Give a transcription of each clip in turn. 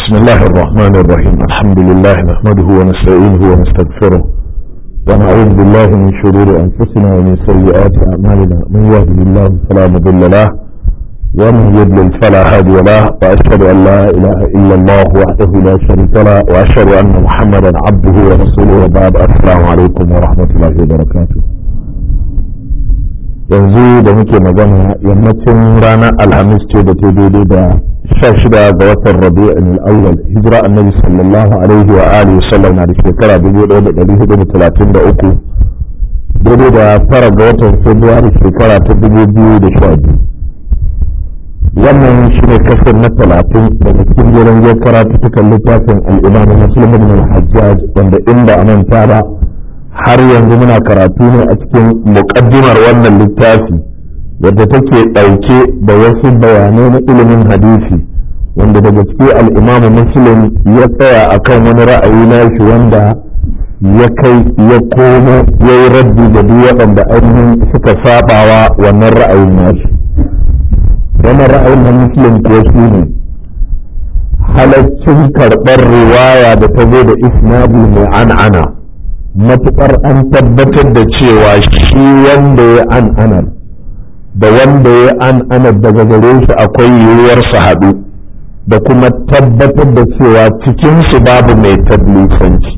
بسم الله الرحمن الرحيم الحمد لله نحمده ونستعينه ونستغفره ونعوذ بالله من شرور أنفسنا ومن سيئات أعمالنا من يهده الله فلا مضل له ومن يضلل فلا هادي له وأشهد أن لا إله إلا الله وحده لا شريك له وأشهد أن محمدا عبده ورسوله وبعد السلام عليكم ورحمة الله وبركاته yanzu da muke magana yammacin ranar alhamis ce da ta daidai da sha shida ga watan rabi'in al'awwal hijira annabi sallallahu alaihi wa alihi sallam na da shekara dubu ɗaya da ɗari hudu da talatin da uku daidai da fara ga watan februari shekara ta dubu biyu da sha biyu wannan shi ne kasar na talatin daga cikin jiran zai karatu tukan littafin al'imamu muslim ibn al-hajjaj wanda inda a manta ba har yanzu muna karatu ne a cikin muƙaddimar wannan littafi wadda take ɗauke da wasu bayanai na ilimin hadisi wanda daga ciki al'imamu muslim ya tsaya a kan wani ra'ayi na shi wanda ya kai ya komo ya yi raddi da duk waɗanda ainihin suka sabawa wannan ra'ayin nashi wannan ra'ayin na muslim kuwa shi ne halaccin karɓar riwaya da ta zo da isnadi mai an'ana matuƙar an tabbatar da cewa shi wanda ya an'anar da wanda ya an'anar daga gare shi akwai yiwuwar su haɗu da kuma tabbatar da cewa cikinsu babu mai tablisanci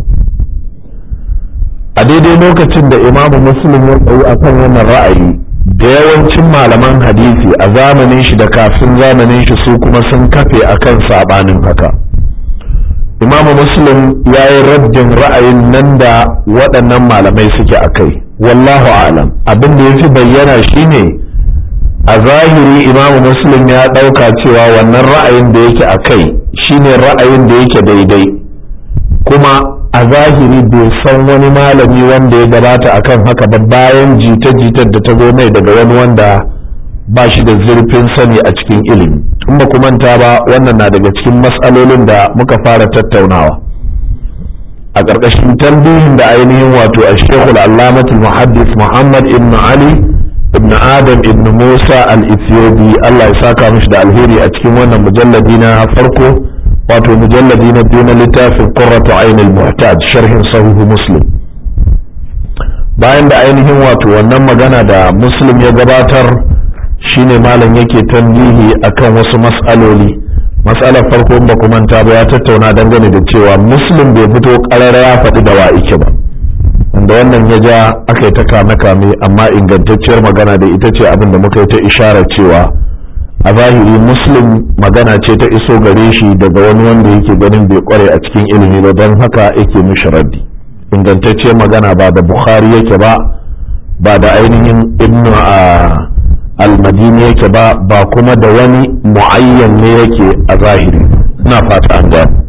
a daidai lokacin da imamu muslim ya tsayi a kan wannan ra'ayi da yawancin malaman hadisi a zamanin shi da kafin zamanin shi su kuma sun kafe akan saɓanin haka. imamu muslim ya yi raddin ra'ayin nan da waɗannan malamai suke a kai wallahu alam abin da ya fi bayyana shine a zahiri imamu muslim ya ɗauka cewa wannan ra'ayin da yake a kai shine ra'ayin da yake daidai kuma a zahiri bai san wani malami wanda ya gabata akan haka ba bayan jita-jitar da ta zo mai daga wani wanda ba shi da zurfin sani a cikin ilimi in ba manta ba wannan na daga cikin matsalolin da muka fara tattaunawa a ƙarƙashin tambihin da ainihin wato a shekul allamatul muhaddis muhammad ibn ali ibn adam ibn musa al-ethiopi allah ya saka mishi da alheri a cikin wannan mujalladi na farko wato mujalladi na biyu na littafin qurratu ainul muhtaj sharhin sahihu muslim bayan da ainihin wato wannan magana da muslim ya gabatar shine malam yake tambihi akan wasu mas'aloli mas'alar farko ba kuma manta ba ya tattauna dangane da cewa muslim bai fito karara ya faɗi da wa'ike ba wanda wannan ya ja aka yi ta kame kame amma ingantacciyar magana da ita ce abin da muka yi ta isharar cewa a zahiri muslim magana ce ta iso gare shi daga wani wanda yake ganin bai kware a cikin ilimi ba don haka yake mishi raddi ingantacciyar magana ba da bukhari yake ba ba da ainihin ibnu a almadini yake ba ba kuma da wani mu'ayyan ne yake a zahiri ina fata an gane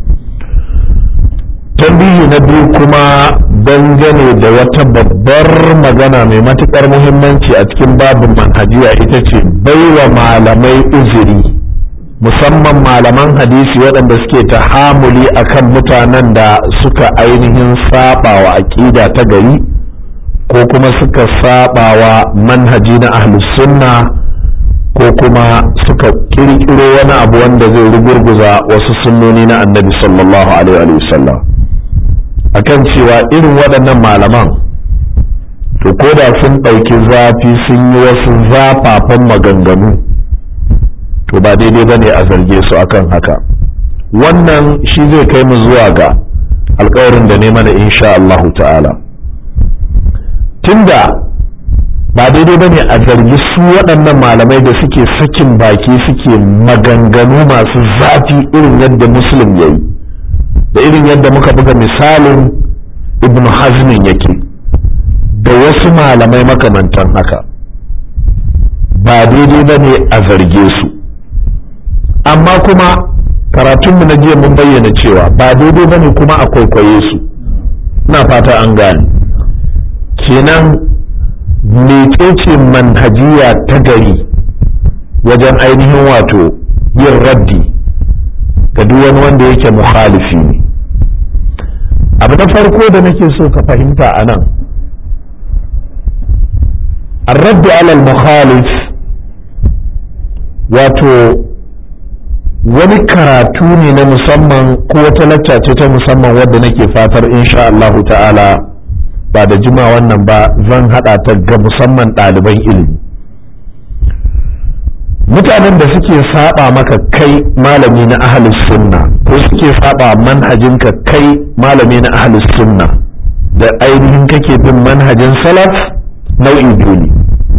tambihi na biyu kuma dangane da wata babbar magana mai matukar muhimmanci a cikin babin manhajiya ita ce baiwa malamai uzuri musamman malaman hadisi waɗanda suke tahamuli akan mutanen da suka ainihin saba wa aƙida ta gari ko kuma suka sabawa manhaji na ahlus sunna ko kuma suka kirkiro wani abu wanda zai rugurguza wasu sunnoni na annabi sallallahu alaihi wasallam akan cewa irin waɗannan malaman to ko da sun ɗauki zafi sun yi wasu zafafan maganganu to ba daidai ba ne a zarge su akan haka wannan shi zai kai mu zuwa ga alkawarin da ne mana insha Allahu ta'ala tunda ba daidai ba ne a zargi su waɗannan malamai da suke sakin baki suke maganganu masu zafi irin yadda muslim ya yi da irin yadda muka buga misalin ibn hazmin yake da wasu malamai makamantan haka ba daidai ba ne a zarge su amma kuma karatunmu na jiya mun bayyana cewa ba daidai ba ne kuma a kwaikwaye su ina fata an gane kenan mecece manhajiya ta gari wajen ainihin wato yin raddi ga duk wani wanda yake mukhalifi ne abu na farko da nake so ka fahimta a nan الرد على المخالف wato wani karatu ne na musamman ko wata lacca ce ta musamman wadda nake fatar insha Allah ta'ala ba da jima wannan ba zan haɗa ta ga musamman ɗaliban ilimi mutanen da suke saba maka kai malami na ahlus sunna ko suke saba manhajinka kai malami na ahlus sunna da ainihin kake bin manhajin salaf nau'i biyu ne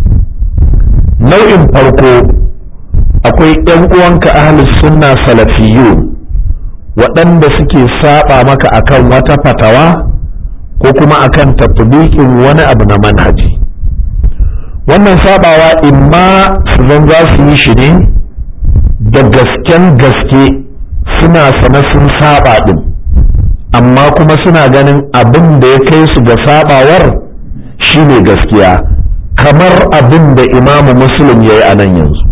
nau'in farko akwai ‘yan uwanka ahlus sunna salafiyun waɗanda suke saba maka akan wata fatawa ko kuma akan tatbiqin wani abu na manhaji wannan sabawa imma su zan za su yi shi ne da gasken gaske suna sane sun saba din amma kuma suna ganin abin da ya kai su ga sabawar shine gaskiya kamar abin da imamu muslim ya yi a nan yanzu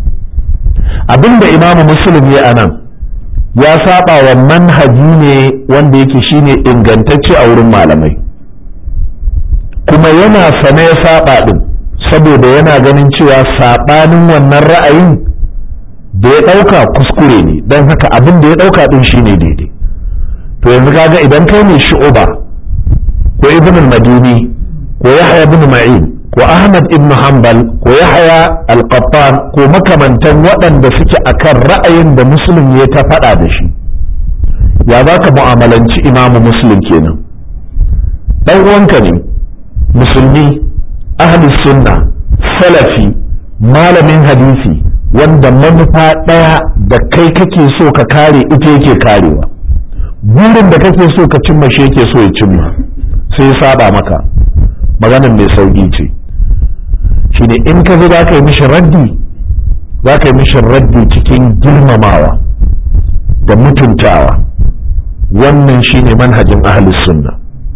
abin da imamu muslim ya yi a nan ya saba wa manhaji ne wanda yake shine ingantacce a wurin malamai kuma yana sane ya saba din saboda yana ganin cewa saɓanin wannan ra'ayin da ya ɗauka kuskure ne don haka abin da ya ɗauka ɗin shine daidai to yanzu kaga idan kai ne shu'uba ko ibn al-madini ko yahya ibn ma'in ko ahmad ibn hanbal ko yahya al-qattan ko makamantan waɗanda suke akan ra'ayin da muslim ya ta faɗa da shi ya za ka mu'amalanci imamu muslim kenan ɗan uwanka ne musulmi ahli sunna salafi malamin hadisi wanda manufa ɗaya da kai kake so ka kare ita yake karewa burin da kake so ka cimma shi yake so ya cimma sai ya saba maka maganar mai sauƙi ce shine in ka zo za ka yi mishi raddi za ka yi mishi raddi cikin girmamawa da mutuntawa wannan shine manhajin ahlus sunna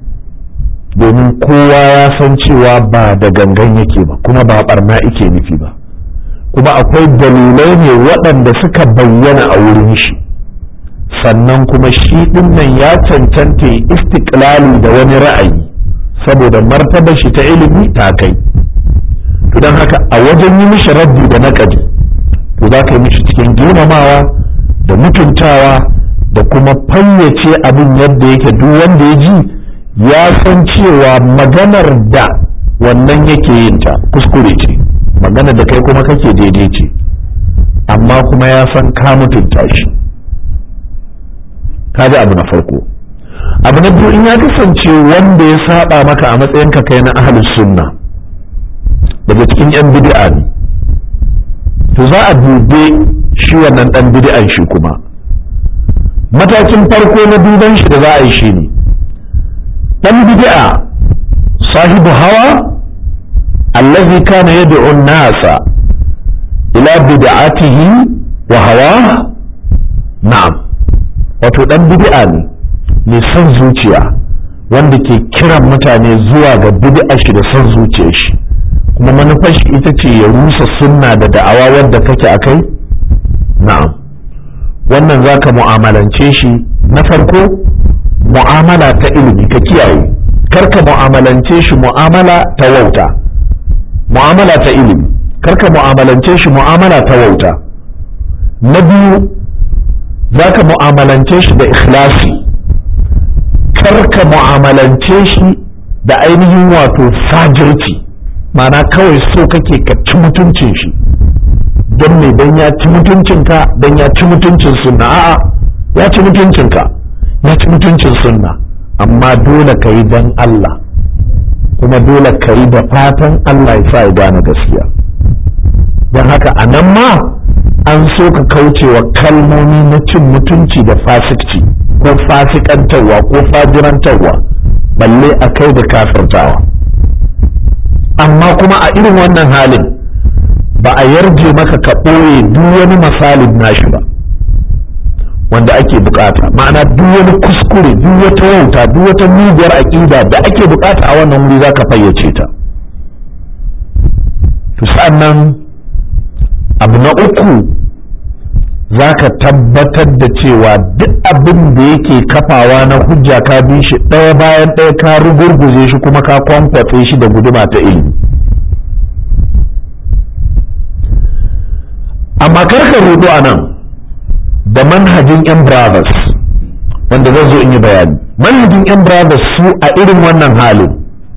domin kowa ya san cewa ba da gangan yake ba kuma ba barna ike nufi ba kuma akwai dalilai ne waɗanda suka bayyana a wurin shi sannan kuma shi nan ya cancanta istiklali da wani ra'ayi saboda martabar shi ta ilimi ta kai don haka a wajen yi mishi raddi da naƙadi to za ka yi mishi cikin girmamawa da mutuntawa da kuma fayyace abin yadda yake duk wanda ya ji ya san cewa maganar da wannan yake yin ta kuskure ce maganar da kai kuma kake daidai ce amma kuma ya san ka mutunta shi kaji abu na farko abu na biyu in ya kasance wanda ya saba maka a matsayinka kai na ahlus sunna daga cikin yan bid'a ne to za a dube shi wannan dan bid'an shi kuma matakin farko na duban shi da za a yi shi ne dan bid'a sahibu hawa allazi kana yad'u an-nasa ila bid'atihi wa hawa na'am wato dan bid'a ne mai son zuciya wanda ke kiran mutane zuwa ga bid'a shi da son zuciyar shi kuma manufar shi ita ce ya rusa sunna da da'awa wadda kake akai na'am wannan zaka mu'amalance shi na farko mu'amala ta ilimi ka kiyaye karka mu'amalance shi mu'amala ta wauta mu'amala ta ilimi karka mu'amalance shi mu'amala ta wauta na biyu za ka mu'amalance shi da ikhlasi karka mu'amalance shi da ainihin wato fajirci mana kawai so kake ka ci mutuncin shi don me don ya ci mutuncinka don ya ci mutuncin sunna a'a ya ci mutuncinka ya ci mutuncin sunna amma dole ka yi don Allah kuma dole ka yi da fatan Allah ya sa ya gane gaskiya don haka a nan ma an so ka kauce wa kalmomi na cin mutunci da fasikci ko fasikantarwa ko fajirantarwa balle a kai da kafirtawa amma kuma a irin wannan halin ba a yarje maka ka ɓoye duk wani misalin nashi ba wanda ake bukata ma'ana duk wani kuskure duk wata wauta duk wata muguwar aƙida da ake bukata a wannan wuri za ka fayyace ta to sa'annan abu na uku za ka tabbatar da cewa duk abin da yake kafawa na hujja ka bi shi ɗaya bayan ɗaya ka rugurguje shi kuma ka kwankwatse shi da guduma ta ilimi amma karka rudu a nan da manhajin yan brothers wanda zan zo in yi bayani manhajin yan brothers su a irin wannan halin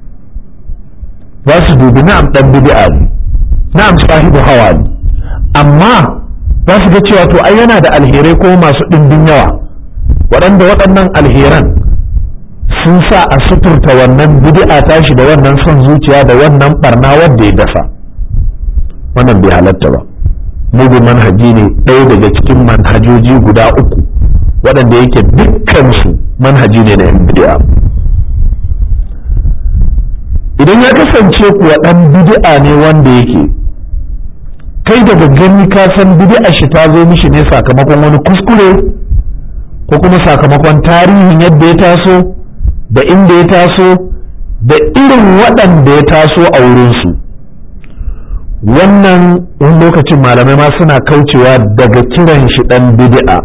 za su dubi na'am dan bid'a ne na'am sahibu hawa ne amma za su ga cewa to ai yana da alherai ko masu ɗimbin yawa waɗanda waɗannan alheran sun sa a suturta wannan bid'a tashi da wannan son zuciya da wannan barna wanda ya dasa wannan bai halatta ba mugun manhaji ne ɗaya daga cikin manhajoji guda uku waɗanda yake dukkansu manhaji ne na yan bid'a idan ya kasance kuwa ɗan bid'a ne wanda yake kai daga gani ka san bid'a shi ta zo mishi ne sakamakon wani kuskure ko kuma sakamakon tarihin yadda ya taso da inda ya taso da irin waɗanda ya taso a wurinsu wannan wani lokacin malamai ma suna kaucewa daga kiran shi ɗan bid'a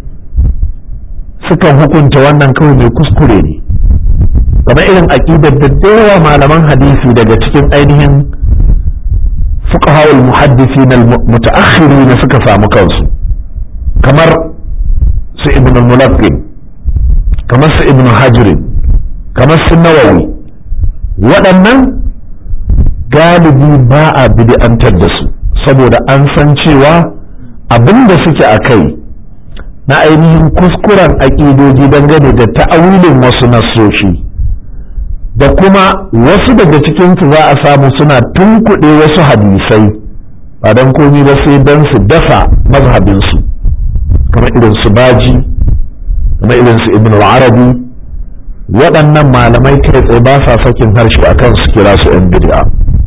sukan hukunta wannan kawai mai kuskure ne kamar irin aƙidar da yawa malaman hadisi daga cikin ainihin fuqaha'ul muhaddisi na mutaakhiri na suka samu kansu kamar su ibn al-mulaqqin kamar su ibn hajrin kamar su nawawi waɗannan galibi ba a bid'antar da su saboda an san cewa abin da suke a kai na ainihin kuskuren aƙidoji dangane da ta'awilin wasu nassoshi da kuma wasu daga cikinsu za a samu suna tunkuɗe wasu hadisai ba don komi ba sai don su dafa mazhabinsu kamar irin su baji kamar irin su ibn al-arabi waɗannan malamai kai tsaye ba sa sakin harshe akan su kira su 'yan bid'a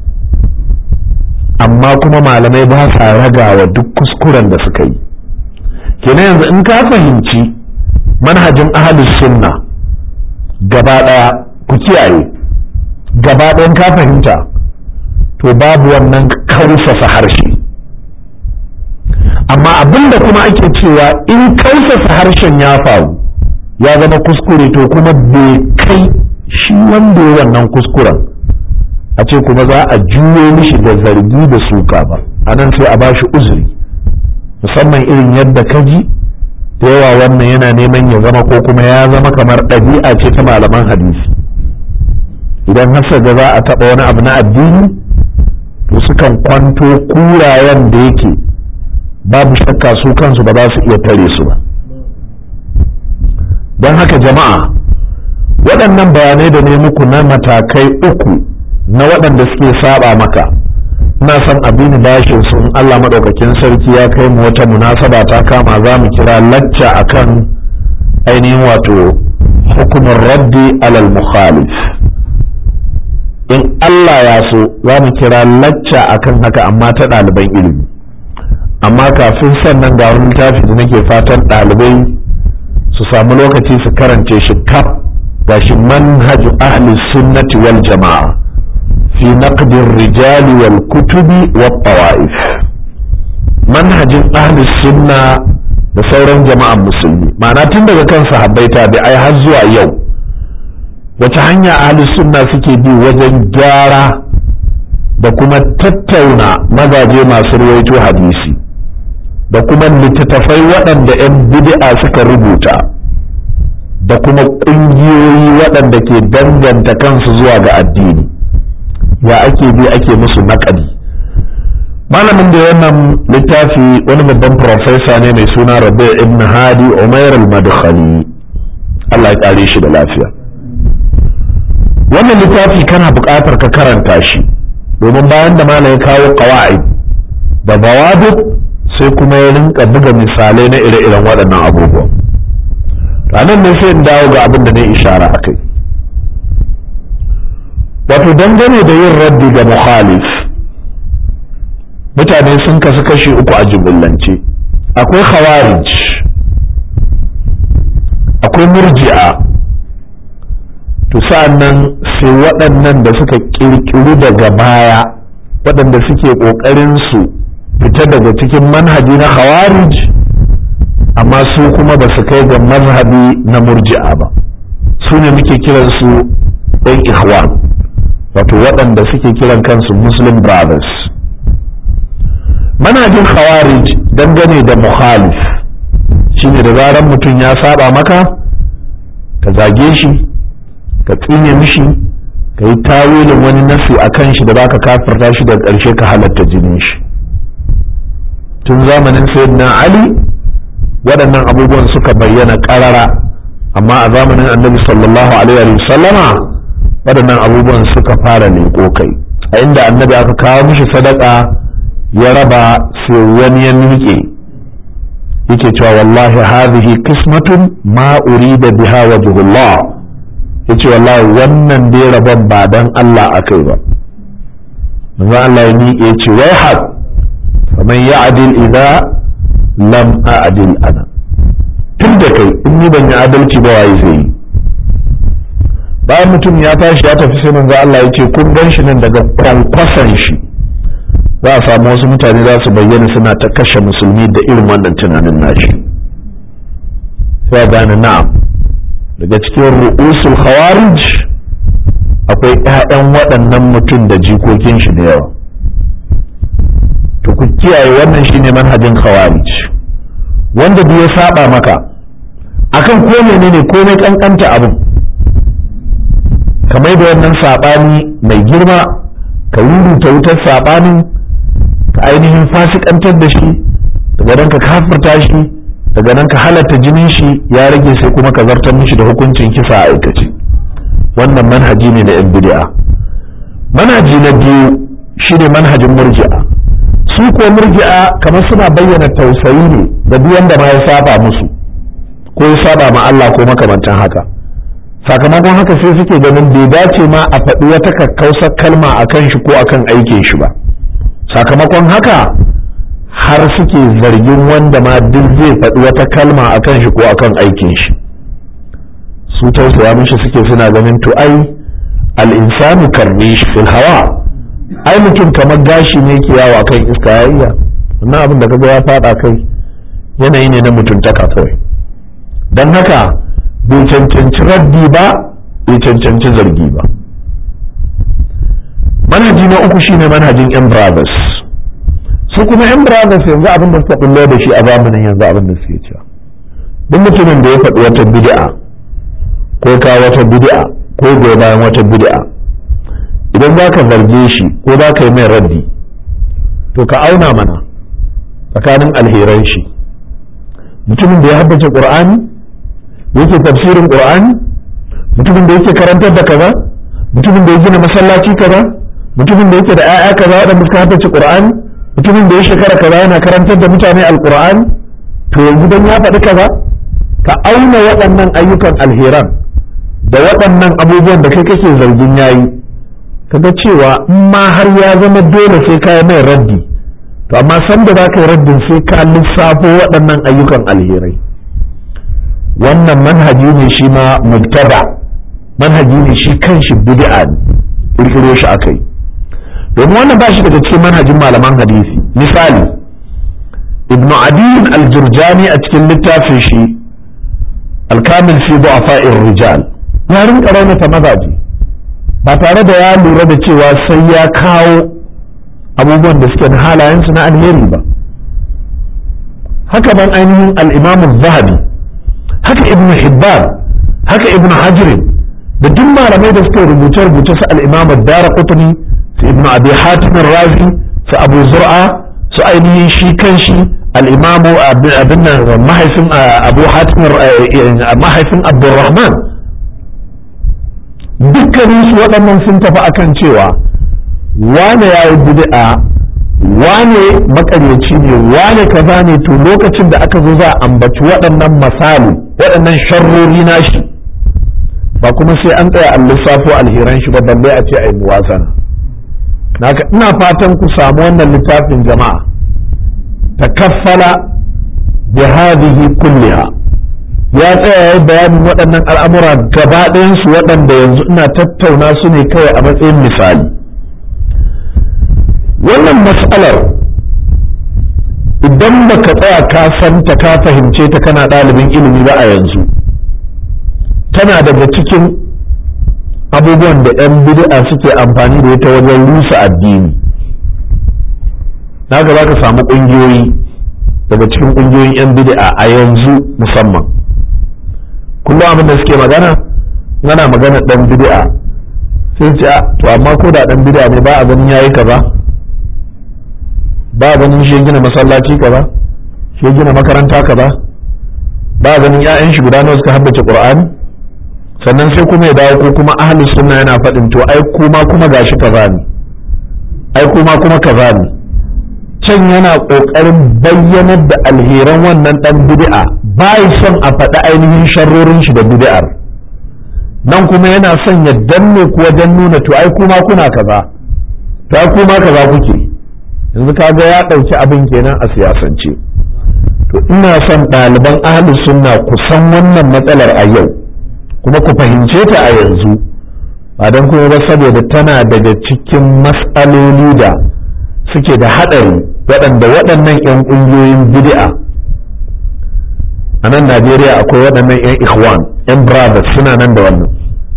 amma kuma malamai ba sa ragawa duk kuskuren da suka yi kenan yanzu in ka fahimci manhajin ahalus sunna gaba ɗaya ku kiyaye gaba ɗayan ka fahimta to babu wannan kausasa harshe amma abinda kuma ake cewa in kausasa harshen ya faru ya zama kuskure to kuma bai kai shi wanda ya wannan kuskuren a ce kuma za a juyo mishi da zargi da suka ba a nan sai a ba shi uzuri musamman irin yadda ka ji da yawa wannan yana neman ya zama ko kuma ya zama kamar ɗabi'a ce ta malaman hadisi idan hasa ga za a taɓa wani abu na addini to sukan kwanto kurayen da yake babu shakka su kansu ba za su iya tare su ba don haka jama'a waɗannan bayanai da ne muku na matakai uku na waɗanda suke saba maka ina son abin bashin su in Allah maɗaukakin sarki ya kai mu wata munasaba ta kama za mu kira lacca akan ainihin wato hukumar raddi alal mukhalif in Allah ya so za mu kira lacca akan haka amma ta ɗaliban ilimi amma kafin sannan ga wani littafi da nake fatan ɗalibai su samu lokaci su karance shi kaf gashi manhaju ahli sunnati wal jama'a fi naqdir rijali wal kutubi wat tawa'if manhajin ahli sunna da sauran jama'an musulmi ma'ana tun daga kan sahabbai tabi'ai har zuwa yau wace hanya ahli sunna suke bi wajen gyara da kuma tattauna mazaje masu ruwaito hadisi da kuma littattafai waɗanda 'yan bid'a suka rubuta da kuma ƙungiyoyi waɗanda ke danganta kansu zuwa ga addini ya ake bi ake musu naƙadi malamin da wannan littafi wani babban profesa ne mai suna rabi ibn hadi umair al-madkhali Allah ya kare shi da lafiya wannan littafi kana buƙatar ka karanta shi domin bayan da malam ya kawo qawaid da bawabit sai kuma ya rinka buga misalai na ire-iren waɗannan abubuwan ranar ne sai in dawo ga abin da na ishara a kai wato dangane da yin raddi ga muhalif mutane sun kasu kashi uku a jimillance akwai khawarij akwai murji'a to nan sai waɗannan da suka ƙirƙiru daga baya waɗanda suke ƙoƙarin su fita daga cikin manhaji na khawarij amma su kuma ba su kai ga mazhabi na murji'a ba su ne muke kiransu ɗan ikhwan wato waɗanda suke kiran kansu muslim brothers manhajin khawarij dangane da muhalif shine da zaran mutum ya saba maka ka zage shi ka tsine mishi ka yi tawilin wani nasi a kan shi da za ka kafirta shi da ƙarshe ka halatta jinin shi tun zamanin sayyidina ali waɗannan abubuwan suka bayyana ƙarara amma a zamanin annabi sallallahu alaihi wa sallama waɗannan abubuwan suka fara leƙo kai a inda annabi aka kawo mishi sadaka ya raba sai wani ya miƙe yake cewa wallahi hadhihi qismatun ma urida biha wajhullah yace wallahi wannan dai rabon ba dan Allah akai ba manzo Allah ya miƙe yace wai hak faman ya'dil idza lam a'dil ana tun da kai in ni ban yi adalci ba waye zai yi bayan mutum ya tashi ya tafi sai manzo Allah ya ce kun gan shi nan daga kwankwasan shi za a samu wasu mutane za su bayyana suna ta kashe musulmi da irin wannan tunanin nashi sai gane na'am daga cikin ru'usul khawarij akwai ƴaƴan waɗannan mutum da jikokin shi da yawa to ku kiyaye wannan shine manhajin khawarij wanda bai saba maka akan ko menene komai kankanta abin kamar da wannan saɓani mai girma ka rubuta wutar saɓanin ka ainihin fasikantar da shi daga nan ka kafirta shi daga nan ka halatta jinin shi ya rage sai kuma ka zartar mishi da hukuncin kisa a aikace wannan manhaji ne na yan bid'a manhaji na biyu shine manhajin murji'a su ko murji'a kamar suna bayyana tausayi ne da duk wanda ma ya saba musu ko ya saba ma Allah ko makamantan haka sakamakon haka sai suke ganin bai dace ma a faɗi wata kakkausar kalma a kan shi ko a kan aikin shi ba sakamakon haka har suke zargin wanda ma duk zai faɗi wata kalma a kan shi ko a kan aikin shi su tausaya mishi suke suna ganin to ai al'insanu karni shi fil hawa ai mutum kamar gashi ne ke yawa kan iska ya iya wannan abin da kaga ya faɗa kai yanayi ne na mutuntaka kawai don haka bai cancanci raddi ba bai cancanci zargi ba manhaji na uku shine manhajin yan brothers su kuma yan brothers yanzu abin da suka bullo da shi a zamanin yanzu abin da suke cewa duk mutumin da ya faɗi wata bid'a ko ka wata bid'a ko goyi bayan wata bid'a idan za ka zarge shi ko za ka yi mai raddi to ka auna mana tsakanin alheran shi mutumin da ya haddace qur'ani yake tafsirin qur'ani mutumin da yake karantar da kaza mutumin da ya gina masallaci kaza mutumin da yake da 'ya'ya kaza waɗanda suka haddace qur'ani mutumin da ya shekara kaza yana karantar da mutane alqur'ani to yanzu dan ya faɗi kaza ka auna waɗannan ayyukan alheran da waɗannan abubuwan da kai kake zargin yayi kaga cewa in ma har ya zama dole sai ka yi mai raddi to amma san da za ka yi raddin sai ka lissafo waɗannan ayyukan alherai wannan manhaji ne shi ma mubtada manhaji ne shi kanshi bid'a ne kirkiro shi akai domin wannan ba shi daga cikin manhajin malaman hadisi misali ibnu adin al-jurjani a cikin littafin shi al-kamil fi du'afa'ir rijal ya rinka raunata mazaje ba tare da ya lura da cewa sai ya kawo abubuwan da suke halayensu na alheri ba haka ban ainihin al-imam zahabi haka ibnu hibban haka ibnu hajar da duk malamai da suka rubuce rubuce su al-imam ad-darqutni su ibnu abi hatim razi su abu zur'a su ainihin shi kanshi al-imam abin mahaifin abu hatim mahaifin abdurrahman dukkanin su waɗannan sun tafi akan cewa wane ya yi bid'a wane makaryaci ne wane kaza ne to lokacin da aka zo za a ambaci waɗannan misali waɗannan sharrori nashi ba kuma sai an tsaya an lissafo alheran shi ba balle a ce a yi muwazana naka ina fatan ku samu wannan littafin jama'a takaffala bi hadhihi kulliha ya tsaya ya bayanin waɗannan al'amura gaba ɗayansu waɗanda yanzu ina tattauna su ne kawai a matsayin misali wannan matsalar idan baka tsaya ka santa ka fahimce ta kana ɗalibin ilimi ba a yanzu tana daga cikin abubuwan da 'yan bid'a suke amfani da ita wajen rusa addini naga za ka samu ƙungiyoyi daga cikin ƙungiyoyin 'yan bid'a a yanzu musamman kullum abin da suke magana yana magana ɗan bid'a sai ce to amma ko da ɗan bid'a ne ba a ganin yayi kaza ba a ganin shi gina masallaci kaza shi gina makaranta kaza ba a ganin 'ya'yan shi guda nawa suka haddace qur'ani sannan sai kuma ya dawo ko kuma ahli sunna yana faɗin to ai kuma kuma gashi kaza ne ai kuma kuma kaza ne can yana ƙoƙarin bayyanar da alheran wannan ɗan bid'a bai son a faɗi ainihin sharrorin shi da bid'ar nan kuma yana son ya danne ku wajen nuna to ai kuma kuna kaza to ai kuma kaza kuke yanzu kaga ya ɗauki abin kenan a siyasance to ina son ɗaliban ahli sunna ku san wannan matsalar a yau kuma ku fahimce ta a yanzu ba don kuma ba saboda tana daga cikin matsaloli da suke da haɗari waɗanda waɗannan 'yan ƙungiyoyin bid'a a nan najeriya akwai waɗannan 'yan ikhwan 'yan brothers suna nan da wannan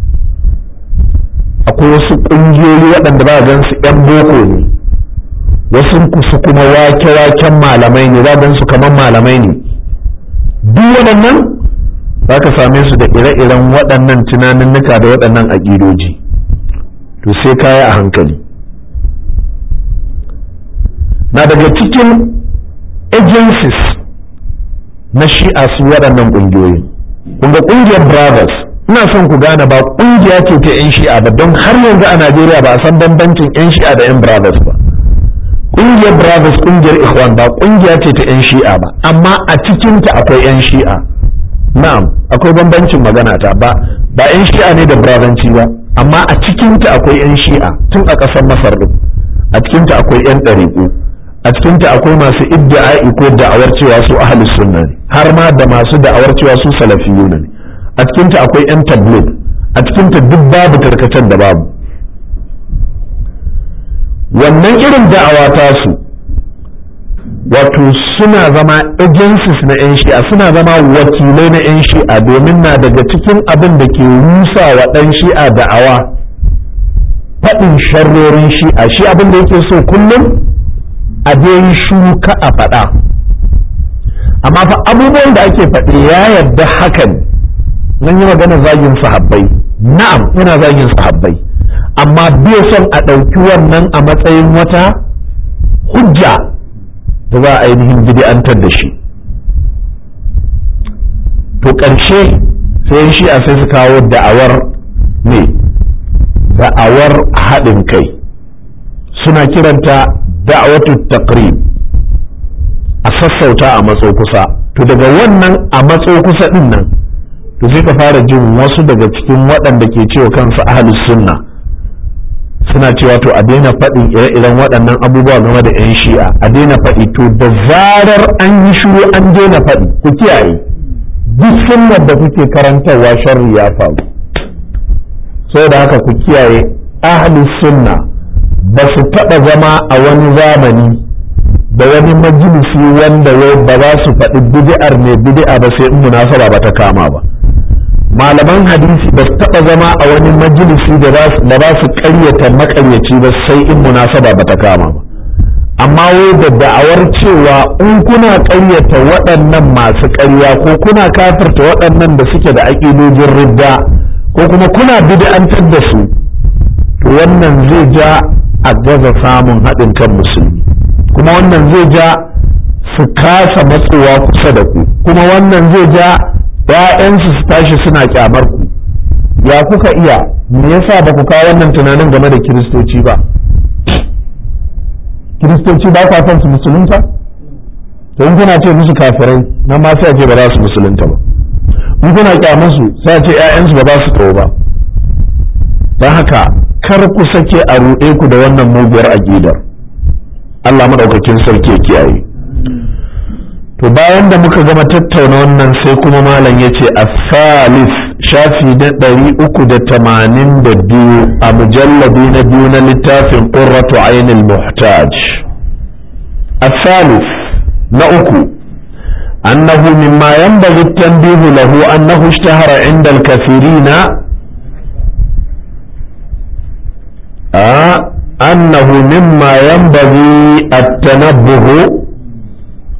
akwai wasu ƙungiyoyi waɗanda ba gan su 'yan boko ne wasu kusa kuma wake-waken malamai ne za gan su kamar malamai ne duk waɗannan za ka same su da ire-iren waɗannan tunaninnika da waɗannan aƙidoji to sai kaya a hankali na daga cikin agencies na shi'a su waɗannan ƙungiyoyi kunga ƙungiyar brothers ina son ku gane ba ƙungiya ce ta 'yan shi'a ba don har yanzu a najeriya ba a san bambancin 'yan shi'a da 'yan brothers ba ƙungiyar brothers ƙungiyar ikhwan ba ƙungiya ce ta 'yan shi'a ba amma a cikinta akwai 'yan shi'a na'am akwai bambancin magana ta ba ba 'yan shi'a ne da brotherci ba amma a cikinta akwai 'yan shi'a tun a ƙasar masar din a cikinta akwai 'yan ɗariƙu a cikinta akwai masu iddi'a'i ko da'awar cewa su ahlus sunna ne har ma da masu da'awar cewa su salafiyuna ne a cikinta akwai 'yan tabligh a cikinta duk babu tarkacen da babu wannan irin da'awa tasu wato suna zama agencies na 'yan shi'a suna zama wakilai na 'yan shi'a domin na daga cikin abin da ke rusa wa ɗan shi'a da'awa faɗin sharrorin shi'a shi abin da yake so kullum a dai shuka a faɗa amma fa abubuwan da ake faɗi ya yarda hakan nan yi magana zagin sahabbai na'am yana zagin sahabbai amma bai son a ɗauki wannan a matsayin wata hujja da za a ainihin bid'antar da shi to ƙarshe sai shi a sai su kawo da'awar ne da'awar haɗin kai suna kiranta da'awatu taqrib a sassauta a matso kusa to daga wannan a matso kusa din nan to sai ka fara jin wasu daga cikin waɗanda ke cewa kansu ahlus sunna suna cewa to a daina faɗin ire-iren waɗannan abubuwa game da 'yan shi'a a daina faɗi to da zarar an yi shiru an daina faɗi ku kiyaye duk sunnar da kuke karantarwa sharri ya faru saboda haka ku kiyaye ahlus sunna ba su taɓa zama a wani zamani da wani majalisi wanda wai ba za su faɗi bid'ar ne bid'a ba sai in munasaba ba ta kama ba malaman hadisi ba su taɓa zama a wani majalisi da ba su ƙaryata maƙaryaci ba sai in munasaba ba ta kama ba amma wai da da'awar cewa in kuna ƙaryata waɗannan masu ƙarya ko kuna kafirta waɗannan da suke da aƙidojin ridda ko kuma kuna bid'antar da su to wannan zai ja a gaza samun haɗin kan musulmi kuma wannan zai ja su kasa matsowa kusa da ku kuma wannan zai ja ‘ya'yansu su tashi suna kyamar ku ya kuka iya me yasa ba ku kawo wannan tunanin game da kiristoci ba kiristoci ba kwa son su musulunta to in kuna ce musu kafirai na ma sai ce ba za su musulunta ba in kuna kyamar su sai ce ‘ya'yansu ba za su kawo ba don haka kar ku sake a ruɗe ku da wannan muguwar aƙidar Allah maɗaukakin sarki ya kiyaye to bayan da muka gama tattauna wannan sai kuma malam ya ce a salis shafi na ɗari uku da tamanin da biyu a mujalladi na biyu na littafin ƙurratu ainul muhtaj a salis na uku أنه مما ينبغي التنبيه له أنه اشتهر عند الكثيرين آه أنه مما ينبغي التنبه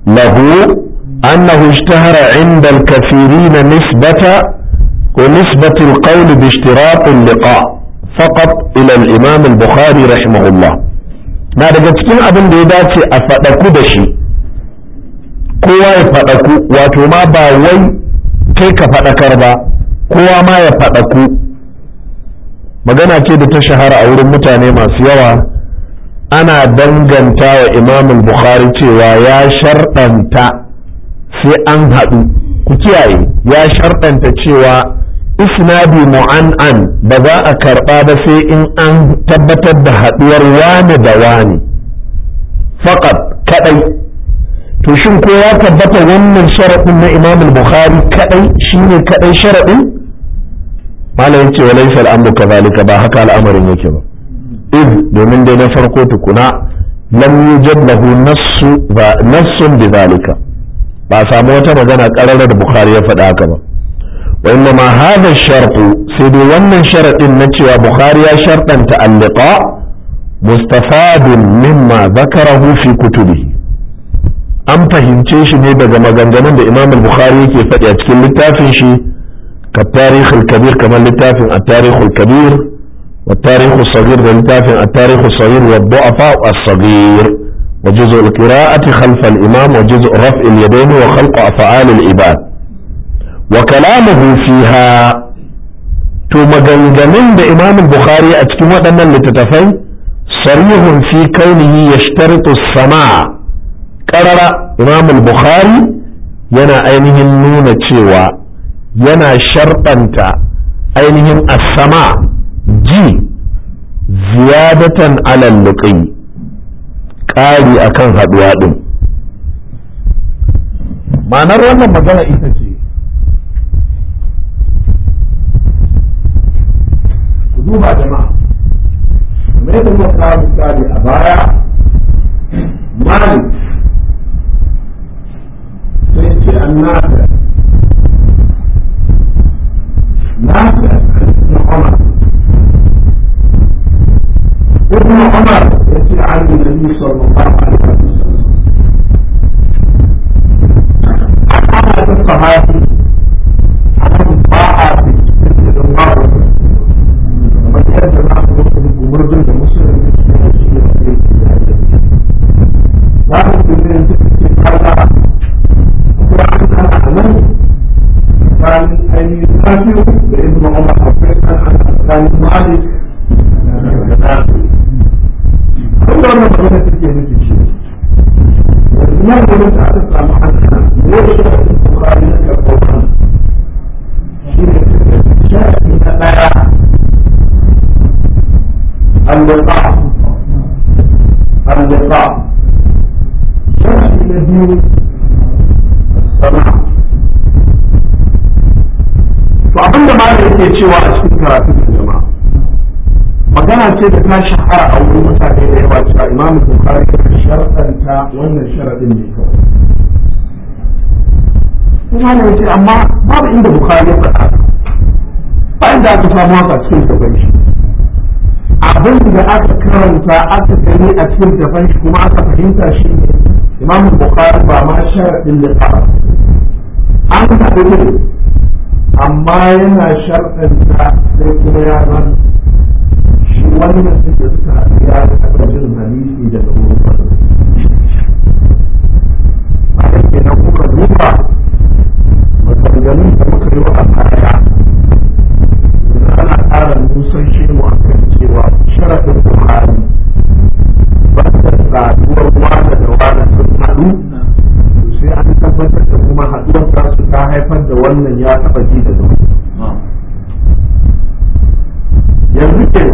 له أنه اشتهر عند الكثيرين نسبة ونسبة القول باشتراط اللقاء فقط إلى الإمام البخاري رحمه الله na daga cikin abin da ya dace a faɗaku da shi kowa ya faɗaku wato ma ba wai kai ka faɗakar ba kowa ma ya faɗaku magana ce da ta shahara a wurin mutane masu yawa ana danganta wa imam bukhari cewa ya sharɗanta sai an haɗu ku kiyaye ya sharɗanta cewa isnadi mu'an'an ba za a karɓa ba sai in an tabbatar da haɗuwar wani da wani faƙat kaɗai to shin ko ya tabbata wannan sharaɗin na imam bukhari kaɗai shine kaɗai sharaɗin malam ce wa laisa al'amru kadhalika ba haka al'amarin yake ba id domin dai na farko tukuna lam yujad lahu nassu ba nassun bidhalika ba a samu wata magana ƙararar da bukhari ya faɗa haka ba wa inna ma hadha shartu sai dai wannan sharadin na cewa bukhari ya sharɗanta al-liqa mustafadun mimma zakarahu fi kutubihi an fahimce shi ne daga maganganun da imam al-bukhari yake faɗi a cikin littafin shi كالتاريخ الكبير كما لتافن التاريخ الكبير والتاريخ الصغير لتافن التاريخ الصغير والضعفاء الصغير وجزء القراءة خلف الإمام وجزء رفع اليدين وخلق أفعال العباد وكلامه فيها ثم جنجنين بإمام البخاري أتكلم أن لتتفين صريح في كونه يشترط السماع قرر إمام البخاري ينا أينه النون تشيوى yana sharɗanta ainihin asama ji ziyadatan alal luqi ƙari akan haɗuwa ɗin ma'anar wannan magana ita ce ku duba jama'a mai da muka kawo misali a baya malik sai ce annabi نافع ابن عمر ابن عمر يأتي عن النبي صلى الله عليه وسلم أنا الصحابي أنا الطاعة في الله ومن يجب أن يكون بمرض المسلم لكن في هذا وعن أنا أمن كان أي نافع ابن عمر حفظا عن كان مالك كل ما بدأت تجي في شيء ما بدأت أتسمع عنها ليش البخاري يقول شيء من الآية اللقاء اللقاء شيء الذي السماع to abin da malam yake cewa a cikin karatun da jama'a magana ce da ta shahara a wurin mutane da yawa cewa imamu bukari ya sharɗanta wannan sharaɗin ne kawai kuma ne yace amma babu inda bukari ya faɗa ba inda aka samu haka cikin gaban shi abin da aka karanta aka gani a cikin gaban shi kuma aka fahimta shi ne imamu bukari ba ma sharaɗin da ba an haɗu ne amma yana sharɗanta sai kuma ya zan shi wannan da suka haɗu ya taɓa jin hadisi daga wurin wani a yake nan kuka duba maganganun da muka yi wa a baya yanzu ana ƙara nusan shi mu a kan cewa sharaɗin buhari ba da saduwar wane da wane sun haɗu sai an tabbatar da kuma haɗuwar tasu ta haifar da wannan ya taɓa ji da zama yanzu ke